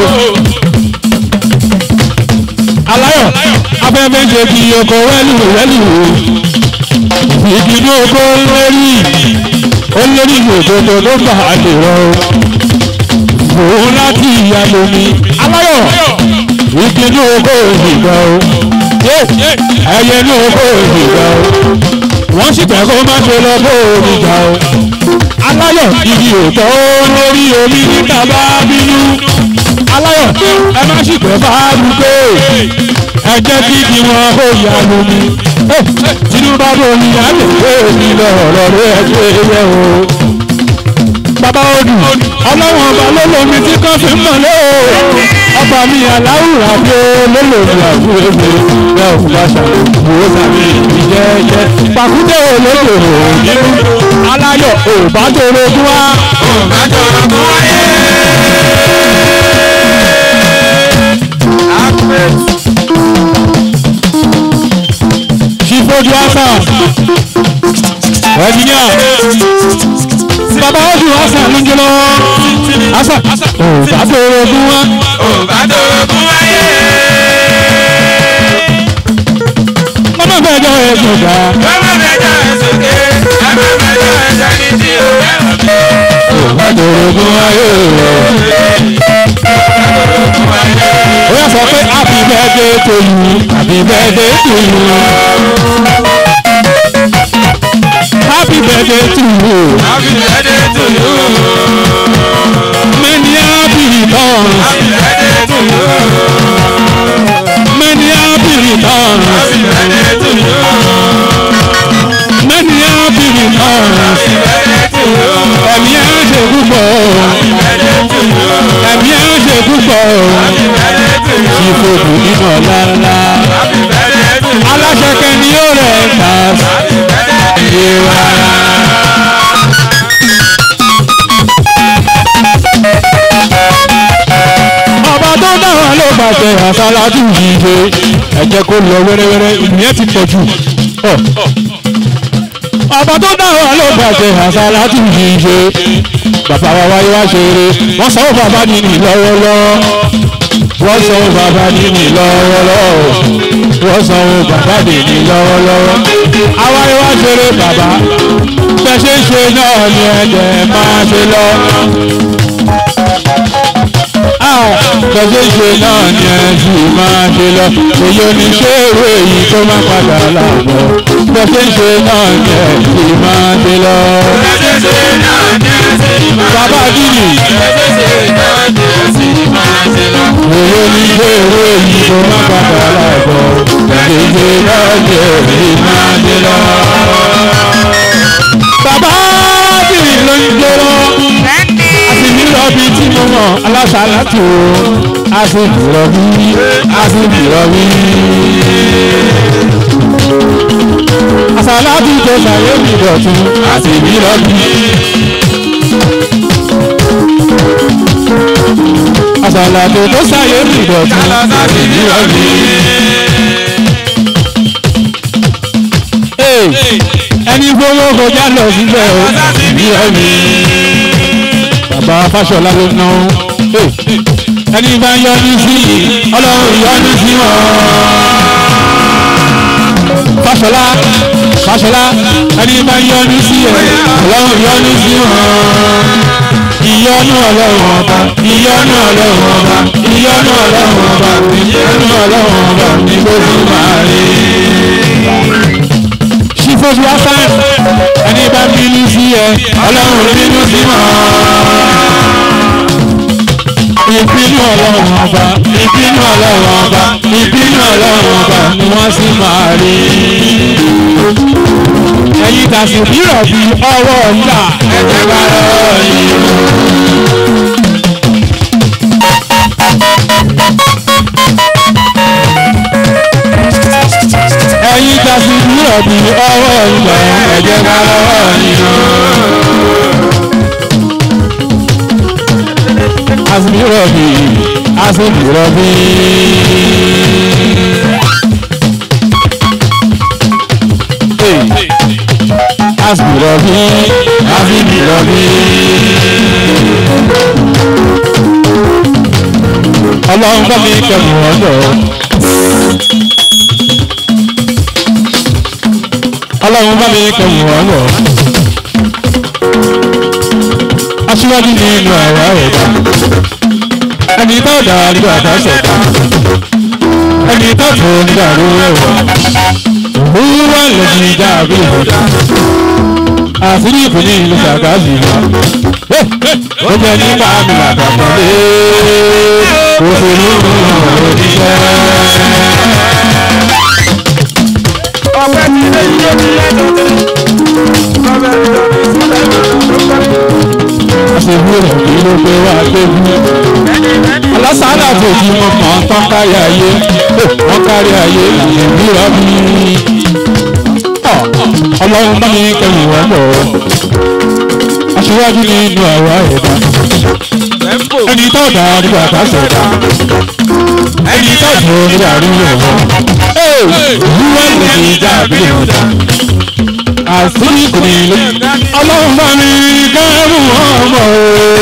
aláyọ̀ afẹ́fẹ́ ṣe kí ọkọ̀ wẹ́lù wẹ́lù. ìdùnnú oko lórí olórí òdodo ló bá a lè rọ. òun láti ìyá lomi. aláyọ̀ ìdùnnú oko ìgbà o. ẹyẹ inú oko ìgbà o. wọ́n sì fẹ́ kó má ṣe lọ bó omi jà o aláyọ̀ ibi òtọ́ lórí omi níta bá bínú aláyọ̀ ẹ má sì pẹ́ bá rúgbó ẹ jẹ́ kí kí wọn kó yà lómi tinubu bá bomi á lè gbé omi lọ ọ̀rọ̀ rẹ̀ ẹgbẹ́ yẹ o. bàbá odù ọlọ́wọ́n ọba ló lomi tí kan fi ń mọ̀ lé o ọba mi aláwùrà bí ó ló lòmí àbúrò mi ẹ ò bá ṣàkóso sàmì ìjẹ́jẹ́ pàkúté olódò nínú aláyọ̀ ò bá dòrò gún wá. ò bá dòrò gún wáyé. ṣífojú àṣà ẹ̀dínníà bàbá ọdún àṣà ló ń jẹ lọ́wọ́ àṣà ò bá dòrò gún wá. ò bá dòrò gún wáyé. ọmọ bẹ́ẹ̀ jọ ẹ̀sùn ká. ọmọ bẹ́ẹ̀ jọ ẹ̀sùn ké. ọmọ bẹ́ẹ̀ jọ ẹ̀sùn ní tí o fẹ́ràn mi. ò bá dòrò gún wáyé. ó yà sọ pé happy birthday to you happy birthday to you. happy birthday to you. happy birthday to you. many happy returns. happy birthday to you. many happy returns. happy birthday to you. many happy returns. happy birthday to you. ẹ̀mí ẹ̀ ń ṣe púpọ̀. happy birthday to you. ẹ̀mí ẹ̀ ń ṣe púpọ̀. happy birthday to you. ìfòkù nínú ọ̀la ńlá. happy birthday to you. aláṣẹ kẹ́ni yóò rẹ̀ ta. happy birthday to you. ọba tó dáhùn ló pàṣẹ àṣàlájú yìí ṣe ẹ jẹ́ kó lọ wẹ́rẹ́wẹ́rẹ́ ìyẹn ti pọ̀ jù. ọba tó dáhùn ló pàṣẹ àṣàlájú yìí ṣe bàbá wa wáyé wá ṣe eré wọ́n sọ bàbá nínú lọ́wọ́lọ́wọ́ wọ́n sọ bàbá nínú lọ́wọ́lọ́wọ́ wọ́n sọ bàbá nínú lọ́wọ́lọ́wọ́ àwáyé wá ṣe eré bàbá bẹ́ẹ̀ ṣe ń ṣe náà ni ẹ̀jẹ̀ máa ṣe lọ bẹ́sẹ̀ ṣe náà ni ẹ sì máa ṣe lọ èyí oníṣẹ́wé yìí tó máa padà láàbọ̀ bẹ́sẹ̀ ṣe náà ni ẹ sì máa ṣe lọ. bẹ́sẹ̀ ṣe náà ni ẹ sì máa ṣe lọ. bàbá dìní. bẹ́sẹ̀ ṣe náà ni ẹ sì máa ṣe lọ. èyí oníṣẹ́wé yìí tó máa padà láàbọ̀ bẹ́sẹ̀ ṣe náà ni ẹ sì máa ṣe lọ. bàbá dìní ló ń gbé lọ rọbí tí mo mọ̀ alásàlátù a sì rọbí a sì rọbí. àsàlátù tó ṣàyè mi dọ̀tún a sì bí rọbí. àsàlátù tó ṣàyè mi dọ̀tún a sì bí rọbí. ẹni gbowó kọjá lọ síbẹ̀ o a sì bí rọbí bàbá fáṣọlá ló ná ẹni bá yọnu sí ọlọ́run yọnu sí wọn. fáṣọlá fáṣọlá ẹni bá yọnu sí ẹ ọlọ́run yọnu sí wọn. ìyọnu ọlọ́run ọba ìyọnu ọlọ́run ọba ìyọnu ọlọ́run ọba ìyọnu ọlọ́run ọba ní gbogbo máa rí. ṣífọ́sù wá sáà ẹni bá bínú sí ẹ ọlọ́run bínú sí wọn ìbínú ọlọ́run ọba ìbínú ọlọ́run ọba ìbínú ọlọ́run ọba ni wọ́n sì máa rí. ẹ̀yin tàṣí bírọ̀ bí ọwọ́ ńlá ẹ̀jẹ̀ bá lọ́wọ́ yìí. ẹ̀yin tàṣí bírọ̀ bí ọwọ́ ńlá ẹ̀jẹ̀ bá lọ́wọ́ yìí. asibirabi asibirabi. asibirabi asibirabi. ọlọ́run bá mi kẹ́mu ọ̀dọ̀. ọlọ́run bá mi kẹ́mu ọ̀dọ̀. aṣíwájú ni inú àwa ẹ̀dá ẹni tó dà nígbà tá a ṣẹ̀dá ẹni tó tó nígbà ló rẹwà òwúrọ̀ lẹ́yìn ìjà àbí ìbọ̀dá àṣírí ìpínlẹ̀ ìlú ṣàgáàzì wa ó jẹ́ nípa mi làbàkọ́lé òṣèlú òṣìṣẹ́. ọpẹ́ ti lé iye mi lẹ́nu tẹ́ ọbẹ̀ àṣèlú rẹ̀ kí ló pé wá tóbi. alásàádà fòjì mọ̀ mọ́ tán kárí ayé wọ́n kárí ayé ìbíra mi. ọlọ́run bá mi kẹ́mi wọ́n bọ̀ aṣíwájú nínú àwa ẹ̀dá ẹni tó dá nígbà tá a ṣẹ̀dá ẹni tó dùn nígbà rírọ̀ wọ́n wúwọ́ lè fi já àbílẹ̀ wọn dá àṣírí kò ní ilé ọlọ́run bá mi kẹ́rù ọmọ o.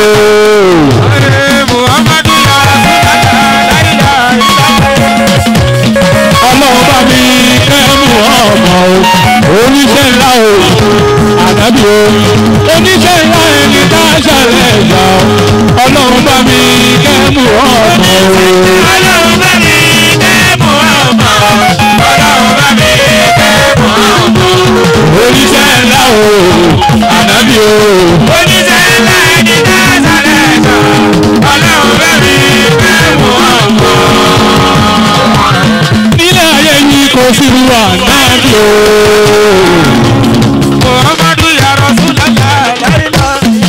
ọlọ́run bá mi kẹ́rù ọmọ o. oníṣẹ́ ńlá o ànábì o. oníṣẹ́ ńlá ẹni tá a ṣàlẹ̀ ẹ̀gbà o. ọlọ́run bá mi kẹ́rù ọmọ o. ọlọ́run bá mi kẹ́mù ọmọ ọlọ́run bá mi kẹ́mù ọmọ. oníṣẹ́ ńlá o ànábì o. oníṣẹ́ ńlá ẹni tá a ṣàlẹ̀ ẹ̀gbà ọlọ́run bá mi kẹ́mù ọmọ. nílẹ̀ ayé yìí kò sí wà náà bí o. muhammadu ya rasulallah láìlá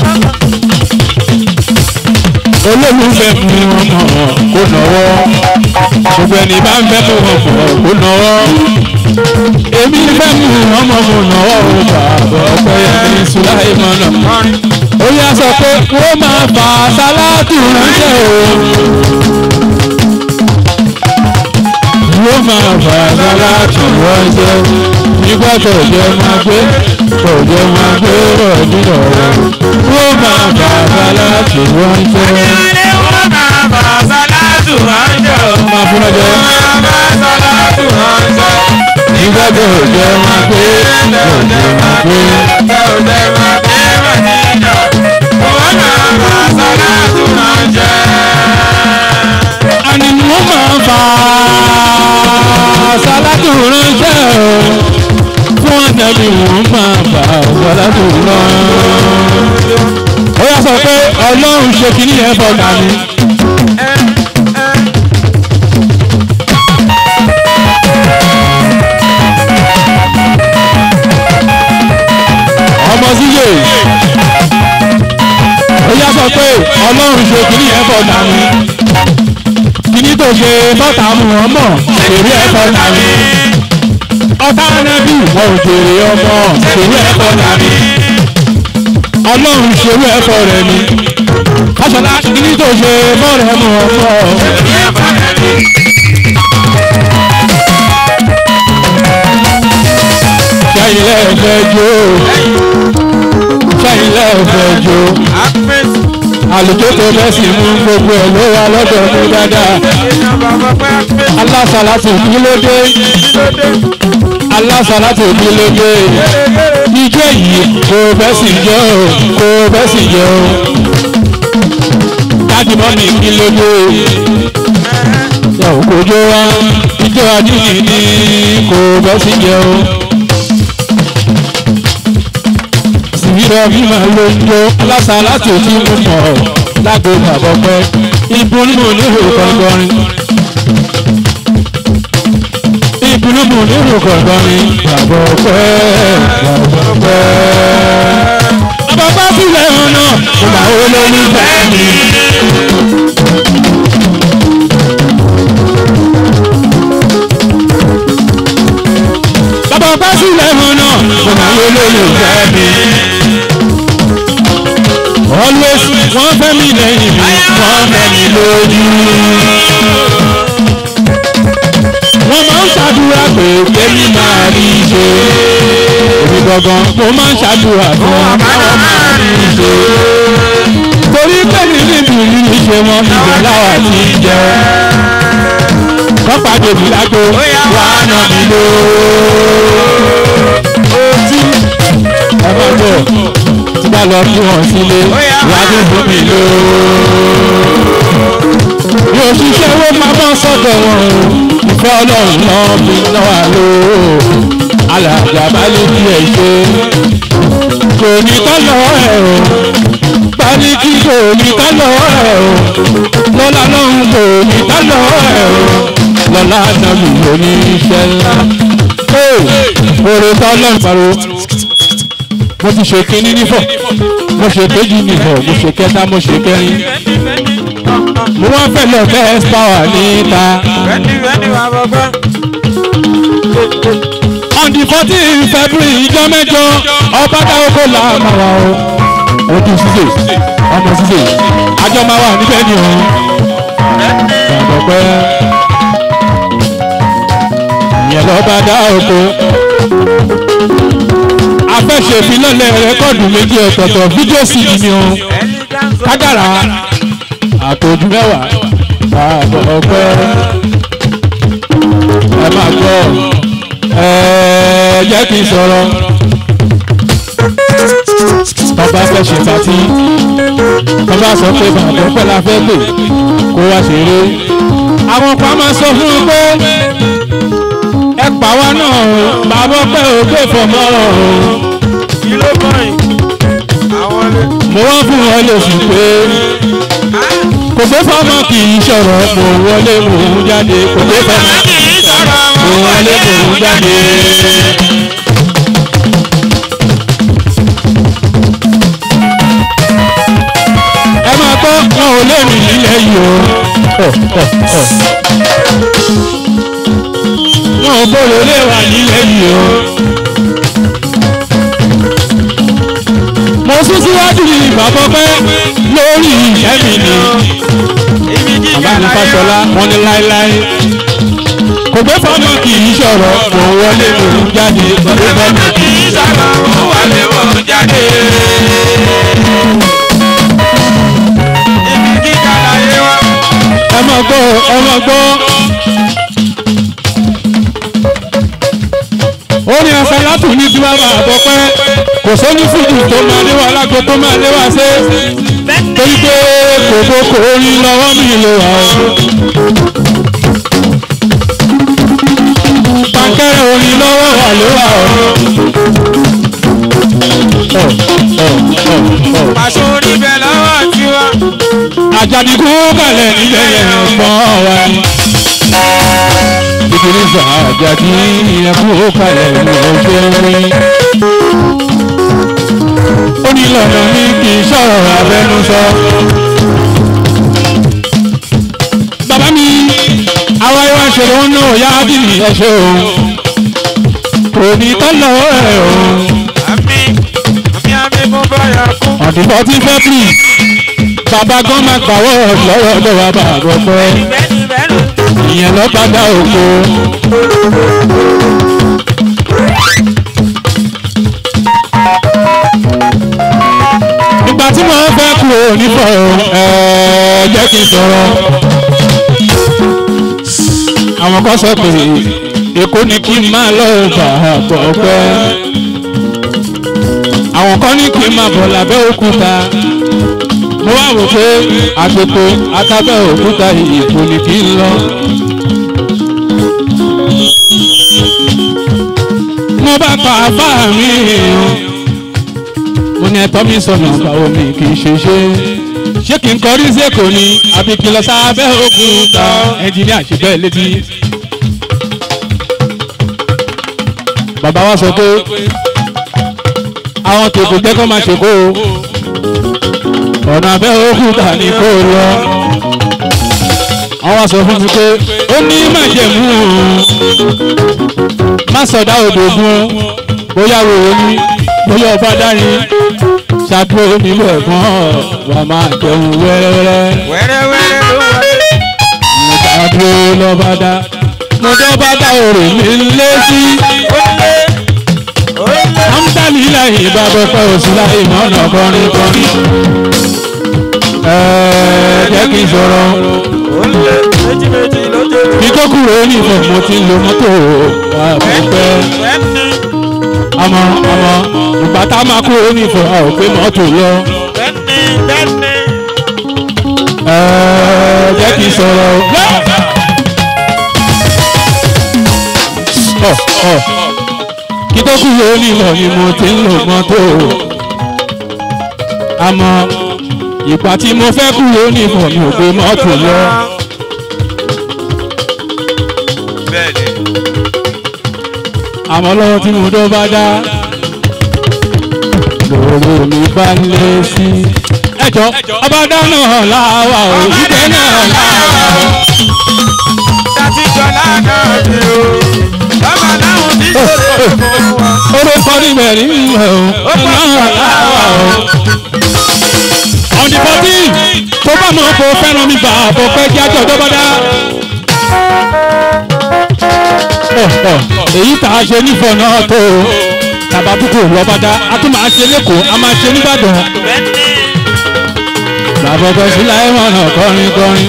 olólùfẹ́ mú ọmọ kó nọwọ́ gbogbo ẹni bá ń fẹ́ mú ọmọ kó nọwọ́ èmi fẹ́ mú ọmọ kó nọwọ́ o bàbá ọpẹ́ yẹn sùláìmọ́nà ó yá sọ pé kó máa fà sálátù ránṣẹ́ o yóò máa fà sálátù ránṣẹ́ nígbà tó jẹ́ máa gbé tó jẹ́ máa gbé rọ̀ nínú ọ̀rọ̀ yóò máa fà sálátù ránṣẹ́. wọ́n máa bá sálátù ránṣẹ́ o. máa fún ọjọ́. wọ́n máa bá sálátù ránṣẹ́. nígbà tó jẹ́ máa gbé tó jẹ́ máa gbé. Ẹ ò lè máa bí Màdínà, wọ́n máa bá sálátù ránṣẹ́. àní wọ́n máa fà sálátù ránṣẹ́ o fún àtẹ̀bí wọ́n máa fà sálátù ránṣẹ́. ó yà sọ pé ọlọ́run ṣe kìíní yẹn fọ̀gà mi. ọmọ síyè ó yà sọ pé ọlọ́run ṣe kìíní yẹn fọ̀gà mi. kìíní tó ṣe bọ́tà mu wọn mọ̀ èrè ẹ̀ fọ̀gà mi. ọ̀tá anábì wọn ò jèrè ọmọ èrè ẹ̀ fọ̀gà mi. ọlọ́run ṣerú ẹ̀fọ́ rẹ̀ mi. fàṣọlá kìíní tó ṣe bọ́ọ̀rẹ̀ mu ọmọ èrè ẹ̀ fọ̀gà mi. sẹ́yìn lẹ́ẹ̀fẹ́ jó sẹ́yìn lẹ́ẹ̀fẹ́ jó àlùjọ tó bẹ́ sí mú gbogbo ẹ̀ ló wà lọ́dọ̀ mú dáadáa alásàlátì kí ló dé alásàlátì kí ló dé ijó yìí kò bẹ́ sí jẹ́ o kò bẹ́ sí jẹ́ o dájú mọ́ mi kí ló dé yà ó kojú wa ijó adúlì ní kò bẹ́ sí jẹ́ o. ìrọ̀ mi máa ló ń jó aláṣà láti òní mú mọ̀ lágbo bàbá pẹ́ ìbùnúmù nílò kọ̀ọ̀kọ̀rin. ìbùnúmù nílò kọ̀ọ̀kọ̀rin bàbá pẹ́ bàbá pẹ́. bàbá bá sílẹ̀ ọ̀nà kò máa wó lórí bẹ́ẹ̀ ni. bàbá bá sílẹ̀ ọ̀nà kò máa wó lórí bẹ́ẹ̀ ni always wọ́n fẹ́ mi lẹ́yìn mi wọ́n fẹ́ mi lójú. wọ́n máa ń ṣàdúrà pé kémi máa rí i ṣe. èmi gangan mo máa ń ṣàdúrà fún wọn káwọn máa rí i ṣe. tó torí pé ní níbi ìrírí ṣe wọn ibẹ̀ láwa ti jẹ kọ́pá dèbí lágbo wà á nà mí ló. ẹ má bọ̀ tí bá lọ kí wọn sílé wà á dùn mí ló. bí òṣìṣẹ́ owó máa bọ́ sọ́dọ̀ wọn o ìfẹ́ ọlọ́run náà fi lọ́wọ́ lò ó alàjà bá lè fi ẹ̀ ṣe kò ní kọ́ lọ́wọ́ ẹ̀ o bani kí kò ní ká lọ́wọ́ ẹ̀ o lọ́la lọ́hùn kò ní ká lọ́wọ́ ẹ̀ o lọ́la nàbì oníṣẹ́ ńlá. oore tó ọlọ́run pariwo mo ti ṣe kínní nífọ̀ mo ṣe kejì nífọ̀ mo ṣe kẹta mo ṣe kẹrin mo wá fẹ́ lọ best power níta. on the fourteen february ìjọ mẹ́jọ ọba táwọn kò là máa wà o ojú sísè ọmọ sísè àjọ máa wà níbẹ̀ ni o gbàgbọ́ pé ìyẹn lọ bá dá oko afẹ́ṣèfilọ́lẹ̀ rẹ́kọ́ọ̀dù méjì ọ̀tọ̀ọ̀tọ̀ fídíò sí ni o kádàrá àtòjú mẹ́wàá gbàgbọ́ pé ẹ máa gbọ́ ẹ jẹ́ kí n sọ̀rọ̀ tọ́ba fẹ́ ṣe pàtí tọ́ba sọ pé bàbá pẹ́ la fẹ́ pè kó wá ṣeré àwọn kan máa sọ fún un pé ẹ pa wá náà o bàbá pẹ́ ò gbé fọmọ́ o. mo wá fún wọn lè sùn pé kò gbé fọmọ kì í ṣọ̀rọ̀ mo wọlé mò ń jáde kò gbé fọmọ kì í ṣọ̀rọ̀ mo wọlé mò ń jáde. ẹ máa gbọ́ wọn ò lè rìn nílẹ̀ yìí o. wọn ò bọ̀rọ̀ lè wà nílẹ̀ yìí o. mo sún síwájú ní bàbá pẹ́ lórí ìṣẹ́ mi ni. bàbá mi fàṣọlá wọn ní láéláé. kò gbé fọmọ kì í ṣọ̀rọ̀ kò wọlé mò ń jáde. kò gbé fọmọ kì í ṣọ̀rọ̀ kò wọlé mò ń jáde. ẹ máa gbọ́ ẹ máa gbọ́. ó ní ẹsẹ̀ látù ní tí wàá máa bọ̀ pẹ́ kò sóní fújì tó máa lé wa lágbo tó máa lé wa ṣe torí pé kòkó kò rí lọ́wọ́ mi lè wà ó. pankẹ́rẹ́ orin lọ́wọ́ wà ló wà ó. Pàṣẹ orí bẹ̀ lọ́wọ́ tiwa. àjàdìkú kalẹ̀ nílẹ̀ yẹn gbọ́n wa ni. ìdílé àjàdí ẹkú kalẹ̀ ní ojú orí. ó ní lọ́nà ní kì í sọ̀rọ̀ abẹ́nusọ. bàbá mi àwa ìwà ṣòro ń náà yá bí mi ẹ ṣe o. kò ní tọ́lọ̀ ẹ̀ o. Àmì àmì àmì mo bá yà kú. ọ̀dìbọ̀ tí fẹ́ bì bàbá gan máa gbàwọ́ lọ́wọ́ lọ́wọ́ bàbá pẹ́ ìyẹn lọ́ padà òkú. ìgbà tí mo fẹ́ kúrò nífọ̀ ẹ̀ jẹ́ kí n sọ̀rọ̀. àwọn kan sọ pé èkó ni kí n máa lọ bàbá pẹ́. àwọn kan ní kí n máa bọ̀ lábẹ́ òkúta mo wá wò pé àgbèkò akábẹ́ òkúta ìyèkò ni kí n lọ. mo bá pa àbá mi o mo ní ẹ̀tọ́ mi sọnà báwo mi kì í ṣe ṣe ṣé kí n kọrí sẹ́kọ̀ọ́ ni àbí kí n lọ sábẹ́ òkúta ẹnjìníà ṣe bẹ́ẹ̀ létí. bàbá wa sọ pé àwọn tèkó jẹ́ kó máa ṣe kó o ọ̀nà abẹ́ òkúta ni kò lọ. wọ́n wá sọ fún mi pé ó ní májẹ̀mú má sọ̀dá òdògùn bóyá wòó ní bóyá ọba dárin ṣàdúró nílò ẹ̀gbọ́n wà máa jẹun wẹ́rẹ́wẹ́rẹ́. Wẹ́rẹ́wẹ́rẹ́ ló wọlé. mo ṣàdúró lọ́ba dá mo dọ́ba dá òrè mi lé sí. amúdálì láyé bàbá pẹ́ òsì láyé mọ́nà kọrin kọrin. jẹ́ kí n sọ̀rọ̀. kí tó kúrò ní ìfọ̀ mo ti ń lo mọ́tò wà pẹ́pẹ́. àmọ́ àmọ́ ìgbà tá a máa kúrò ní ìfọ̀ a ò gbé mọ́tò lọ. ẹ jẹ́ kí n sọ̀rọ̀. ọ̀ ọ̀ kí tó kúrò ní ìfọ̀ ni mo ti ń lo mọ́tò. àmọ́ ìgbà tí mo fẹ́ kúrò ní ìfọ̀ mi ò gbé mọ́tò lọ. bẹ́ẹ̀ni. àmọ́ lọ́wọ́ tí mo dọ́ bá dá lòrò mi bá ń lé sí. ẹjọ́ ọba dáná láwa ò ìgbẹ́ náà láwa ò. Tàtíjọ́ lánàá ni o, bàbá láwọn ti ṣòro fún wa. orúkọ níbẹ̀ nínú ẹ̀ o náà láwa ò. ọ̀nì bọ́tí tó bá mọ̀ kó fẹ́ràn mi bá àbọ̀ pẹ́ kí ajọ́ ọjọ́ bá dá. Ọ̀, ọ̀, èyí tá a ṣe nífọ̀ náà tó o tàbá púpọ̀ lọ́ba dá a tún máa ṣe lẹ́kọ̀ọ́ a máa ṣe nìbàdàn. bàbá ọkọ sílá ẹ̀wọ̀n náà kọrin kọrin.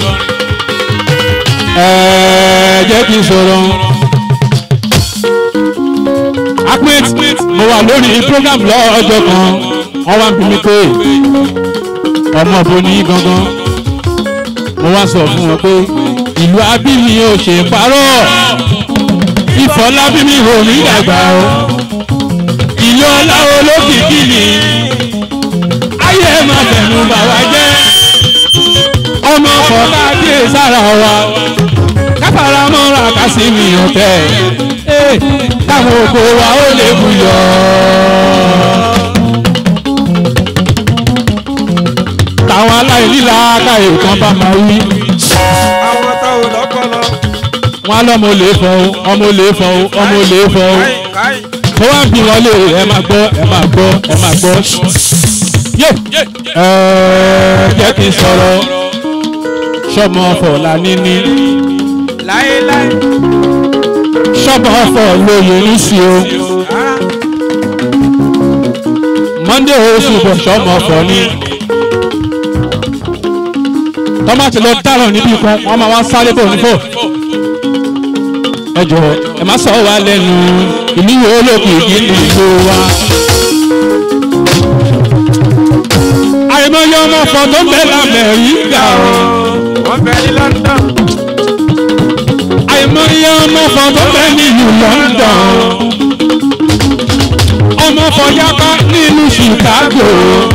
ẹ̀ẹ́ jẹ́ kí n sọ̀rọ̀. Ahmed mo wà lórí program lọ́jọ́ kan wọ́n wá ń bí mi pé ọmọ bo ní gangan mo wá sọ fún wọn pé ìlú abími ò ṣe parọ́ ìfọlábími ò ní dàgbà o ìlú ọlá olókìkí ni ayé máa fẹ̀nu bà wá jẹ́ ọmọ kọ̀ọ̀ká dé sára wa káfàrà mọ́ra kásìmì ọ̀tẹ̀ káwọn oko wa ó lè buyọ̀. táwọn aláìníla káyè kan bá máa wí. Àwọn táwọn lọ́pọ̀lọ́. wọn á lọ́mọ olè fọ́ o ọmọ olè fọ́ o ọmọ olè fọ́ o Káyì. mo wá ń bí wọn lè ẹ máa gbọ́ ẹ máa gbọ́ ẹ máa gbọ́. yé ẹ jẹ́ kí n sọ̀rọ̀ sọ́mọ ọ̀fọ̀ níní Láéláé. sọ́mọ ọ̀fọ̀ lóye ní sí o monday oṣù bọ̀ sọ́mọ ọ̀fọ̀ ni tọ́mátì lọ dáràn níbí kan wọ́n máa wá sáré bò nífò ẹ jọ ẹ má sọ wá lẹ́nu ìlú wo olókùn ìdí ní ìlú wa. àìmọye ọmọ ọ̀fọ̀ tó ń bẹ lamẹ́ríkà o. Wọ́n bẹ ní London. àìmọye ọmọ ọ̀fọ̀ tó ń bẹ nílùú London. ọmọ ọ̀fọ̀ yapa nílùú Chicago.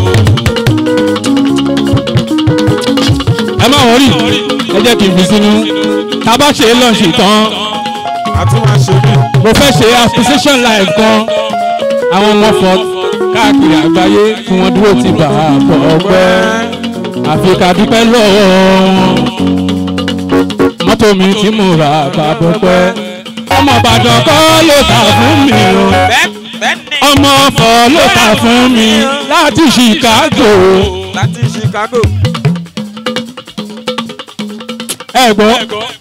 ẹ má wọrí ẹ jẹ́ kí n fi sínú tá a bá ṣe lọ́ọ̀ṣì tán A tún máa ṣe bí. mo fẹ́ ṣe association live kan àwọn ọmọ ọ̀fọ̀ káàkiri àgbáyé tí wọ́n dúró ti bà á bọ̀ ọgbẹ́ àfi ká dúpẹ́ lọ́wọ́ wọn mọ́tò mi tí mo rà bàbá pẹ́ ọmọ Ìbàdàn kọ́ ló tà fún mi o ọmọ ọ̀fọ̀ ló tà fún mi láti Chicago Láti Chicago. ẹ gbọ́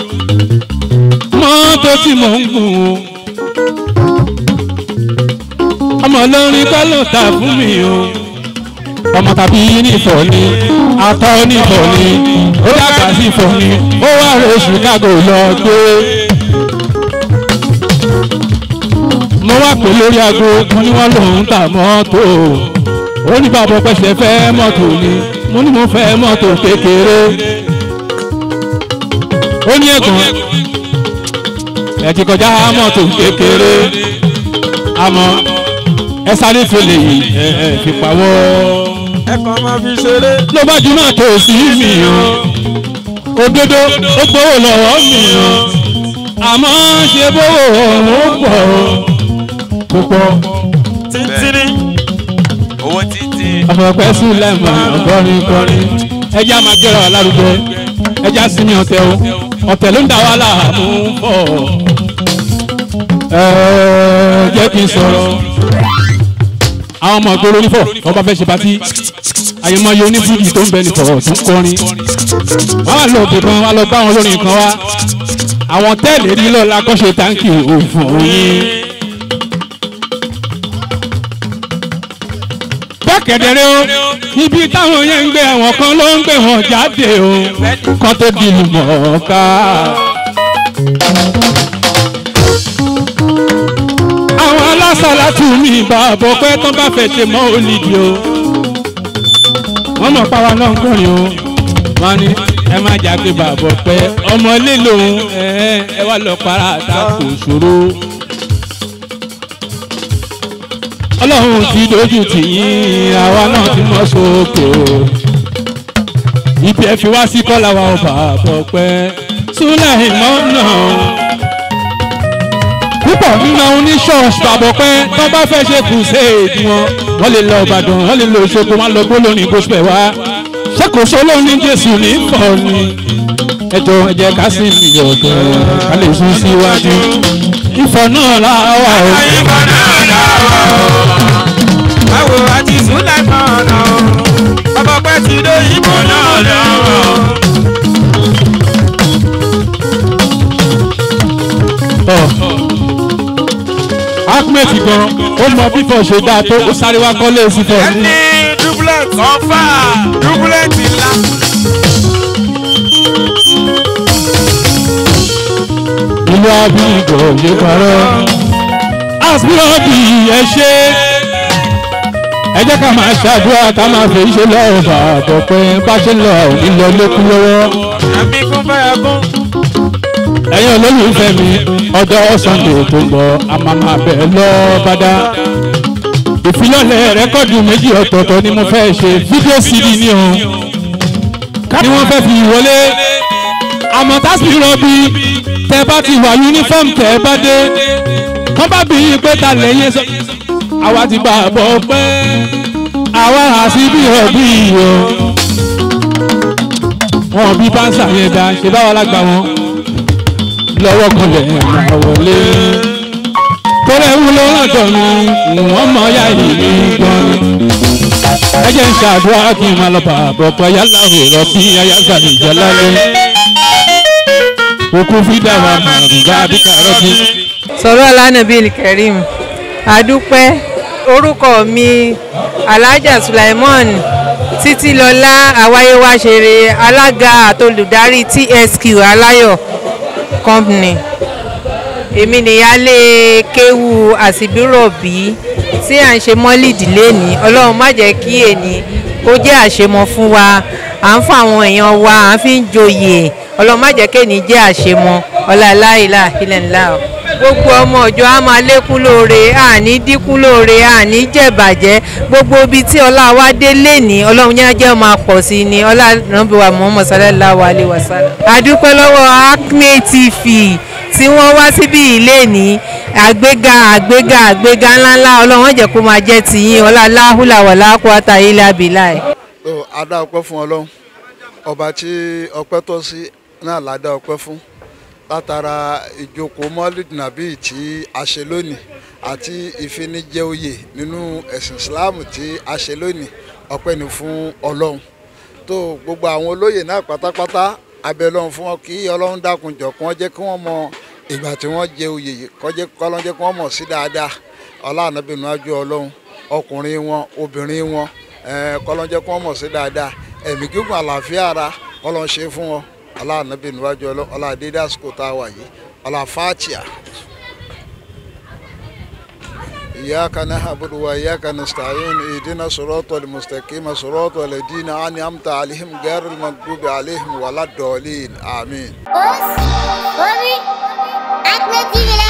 mọ́tò tí mò ń gùn o ọmọ olórin kọ́ ló tà fún mi o ọmọ tàbí nífọ̀ ni atọ́ nífọ̀ ni ó dàgbà sí ìfọ̀ ni ó wá rè Chicago lọ gbé. mo wá pè lórí aago mo ní wọ́n lòún tà mọ́tò ó ní bàbá pẹ̀sẹ̀ fẹ́ mọ́tò ni mo ní mo fẹ́ mọ́tò kékeré ó ní ẹ̀gbọ́n ẹ ti kọjá mọ́tò kékeré àmọ́ ẹ sáré fèlè yìí ẹ ẹ fi pawọ́ Ẹ kàn máa fi ṣeré. ló bá jù náà tó sí mi o òdodo ó gbowó lọ́wọ́ mi o àmọ́ ṣe bówó ọ̀hún pọ̀ púpọ̀ Tíntínní. owó títí. ọ̀pọ̀pẹ́ sílẹ̀ mọ̀ ọ̀gọ́rin kọrin ẹja máa gbéra wa lárugẹ ẹja sinmi ọ̀tẹ̀ o ọ̀tẹ̀ ló ń da wa láàmú pọ̀ ẹ̀ẹ́ jẹ́ kí n sọ̀rọ̀ àwọn ọmọ ìgboro onífọ̀ wọ́n bá fẹ́ ṣe patí àyèmọye onífújì tó ń bẹ nìfọ̀ tó ń kọrin wọ́n á lọ òbí kan wọ́n á lọ bá àwọn olórin kan wá àwọn tẹ́ẹ̀lì rí lọ́la kọ́ṣe táǹkì òfin òyìn. kẹ̀dẹ̀rẹ́ o ibi táwọn yẹn ń gbé àwọn kan ló ń gbé wọn jáde o kán tó di lùmọ̀ọ́ká. àwọn alásàlátù mi ìbá àbọ̀ pé tán bá fẹ́ ṣe mọ́ olùdí o wọ́n mọ̀ páwa náà ń kọrin o wọ́n ní ẹ má jágbe bàbọ̀ pé ọmọ ilé lòun ẹ ẹ wá lọ para àtàkùn ìṣòro ọlọ́run ti dojú tì yín àwa náà ti mọ́ sókè o ibi ẹ fi wá sí kọ́lá wa ọba àbọ̀pẹ́ súnlẹ̀ ìmọ̀ náà púpọ̀ nínú àwọn oníṣọ́ọ̀ṣì àbọ̀pẹ́ tó bá fẹ́ ṣe crusade wọn wọ́n lè lọ ìbàdàn wọ́n lè lọ òṣogbo wọn lọ gbólórin gospel wá ṣé kò sólóhùn ní jésù ní pọ̀ ni ẹjọ́ ẹ jẹ́ ká sì mí ọ̀gẹ̀ ká lè sún síwájú ìfọ̀ náà láwà o. ìfọ̀ náà láwà o. báwo a ti sún lẹ́kọ̀ọ́ ọ̀nà o. bàbá pẹ́ ti dé ìfọ̀ náà láwà o. ahmed gan ó mọ bí fọ ṣe dáa tó ó sáré wá kọ́lé sí fọ ní. ẹni dublet ọfà dublet ńlá. ìlú abíyìnbó yé parọ́ asbírọ́bì ẹ ṣe ẹ jẹ́ ká máa ṣàdúrà ká máa fẹ́ ṣe lọ́wọ́ bàbọ̀ pé bá ṣe lọ ìlọ lókun lọ́wọ́. àmì kún fẹ́ kún. ẹ̀yin olólùfẹ́ mi ọjọ́ sunday tó ń bọ̀ a máa máa bẹ̀ lọ́ bàdá. ìfilọ́lẹ̀ rẹ́kọ̀dù méjì ọ̀tọ̀ọ̀tọ̀ ni mo fẹ́ ṣe fídíò cd ni o ni wọ́n fẹ́ fi wọlé àmọ́ tásìrọ́bì tẹ bá ti wà uniform tẹ bá dé wọ́n bá bí yín pé ta lẹ́yìn sọ àwa ti bá a bọ̀ pé àwa àti bí ọ̀bí o wọn bí bánsà yẹn dá ṣe báwa lágbà wọn lọ́wọ́ kan lẹ́yìn máa wọlé kórè wúlò lọ́dọ̀ mi wọ́n mọ ya ìlú gan ẹ jẹ́ ń ṣàdúrà kí n máa lọ bàbọ̀ pé yálà òrọ̀ bí ayáza ìjọ lálẹ́ òkú fídà wà màrúbá àbíkàrọ́ bí. sọ̀rọ̀ alánàbíl karim adúpẹ́ orúkọ mi alhaja sulaimon títílọlá àwáyéwáṣeré alága àtolùdarí tsq aláyọ̀ company èmi nìyálé kéwu àsìbírọ̀bí tí à ń ṣe mọ́lìdì lẹ́ni ọlọ́run má jẹ́ kí èní kó jẹ́ àṣemọ fún wa à ń fún àwọn èèyàn wa à ń fi ń joyè ọlọ́run má jẹ́ kéèní jẹ́ àṣemọ ọláláìlà ilẹ̀ńlá o gbogbo ọmọ ọjọ́ á máa lékún lóore àní dínkù lóore àní jẹ̀bàjẹ́ gbogbo ibi tí ọlá wa dé lẹ́ni ọlọ́run yẹn jẹ́ máa pọ̀ sí ni ọlá nàbíwá muhammad sallallahu alayhi wa sallam. àdúpẹ́ lọ́wọ́ acme tv tí wọ́n wá síbí ilé ní àgbéga àgbéga àgbéga ńláńlá ọlọ́run jẹ́ kó máa jẹ́ tìyín ọlá láhùlà wàlá kúátà ilẹ̀ abilà ẹ̀. so adá ọpẹ́ fún ọlọ́run ọba tí ọpẹ́ tọ́ sí náà ládá ọpẹ́ fún látara ìjókòó mọ́lìd nàbí tí a ṣe lónìí àti ìfinijẹ oyè nínú ẹ̀sìn islam tí a ṣe lónìí ọpẹ́ ni fún ọlọ́run tó gbogbo àwọn olóyè náà pátápátá abẹ́ ọlọ́run fún wọn kí ọlọ́run dákun jọ kí wọ́n jẹ́ kí wọ́n mọ ìgbà tí wọ́n jẹ oyè yìí kọ́lọ́n jẹ́ kí wọ́n mọ̀ sí dáadáa ọlọ́ànábìnú ajú ọlọ́run ọkùnrin wọn obìnrin wọn kọ́lọ́n jẹ́ kí wọ́n mọ̀ sí dáadáa ẹ̀mí gígùn àlàáfíà ara kọ́lọ́n ṣe fún wọn ọlọ́ànábìnú ajú ọlọ́run ọlọ́àdédé àsìkò tá a wà yìí ọlọ́àfáàtìyà. إياك نعبد وإياك نستعين اهدنا الصراط المستقيم صراط الذين أنعمت عليهم غير المغضوب عليهم ولا الضالين آمين. Omi, Ahmed TV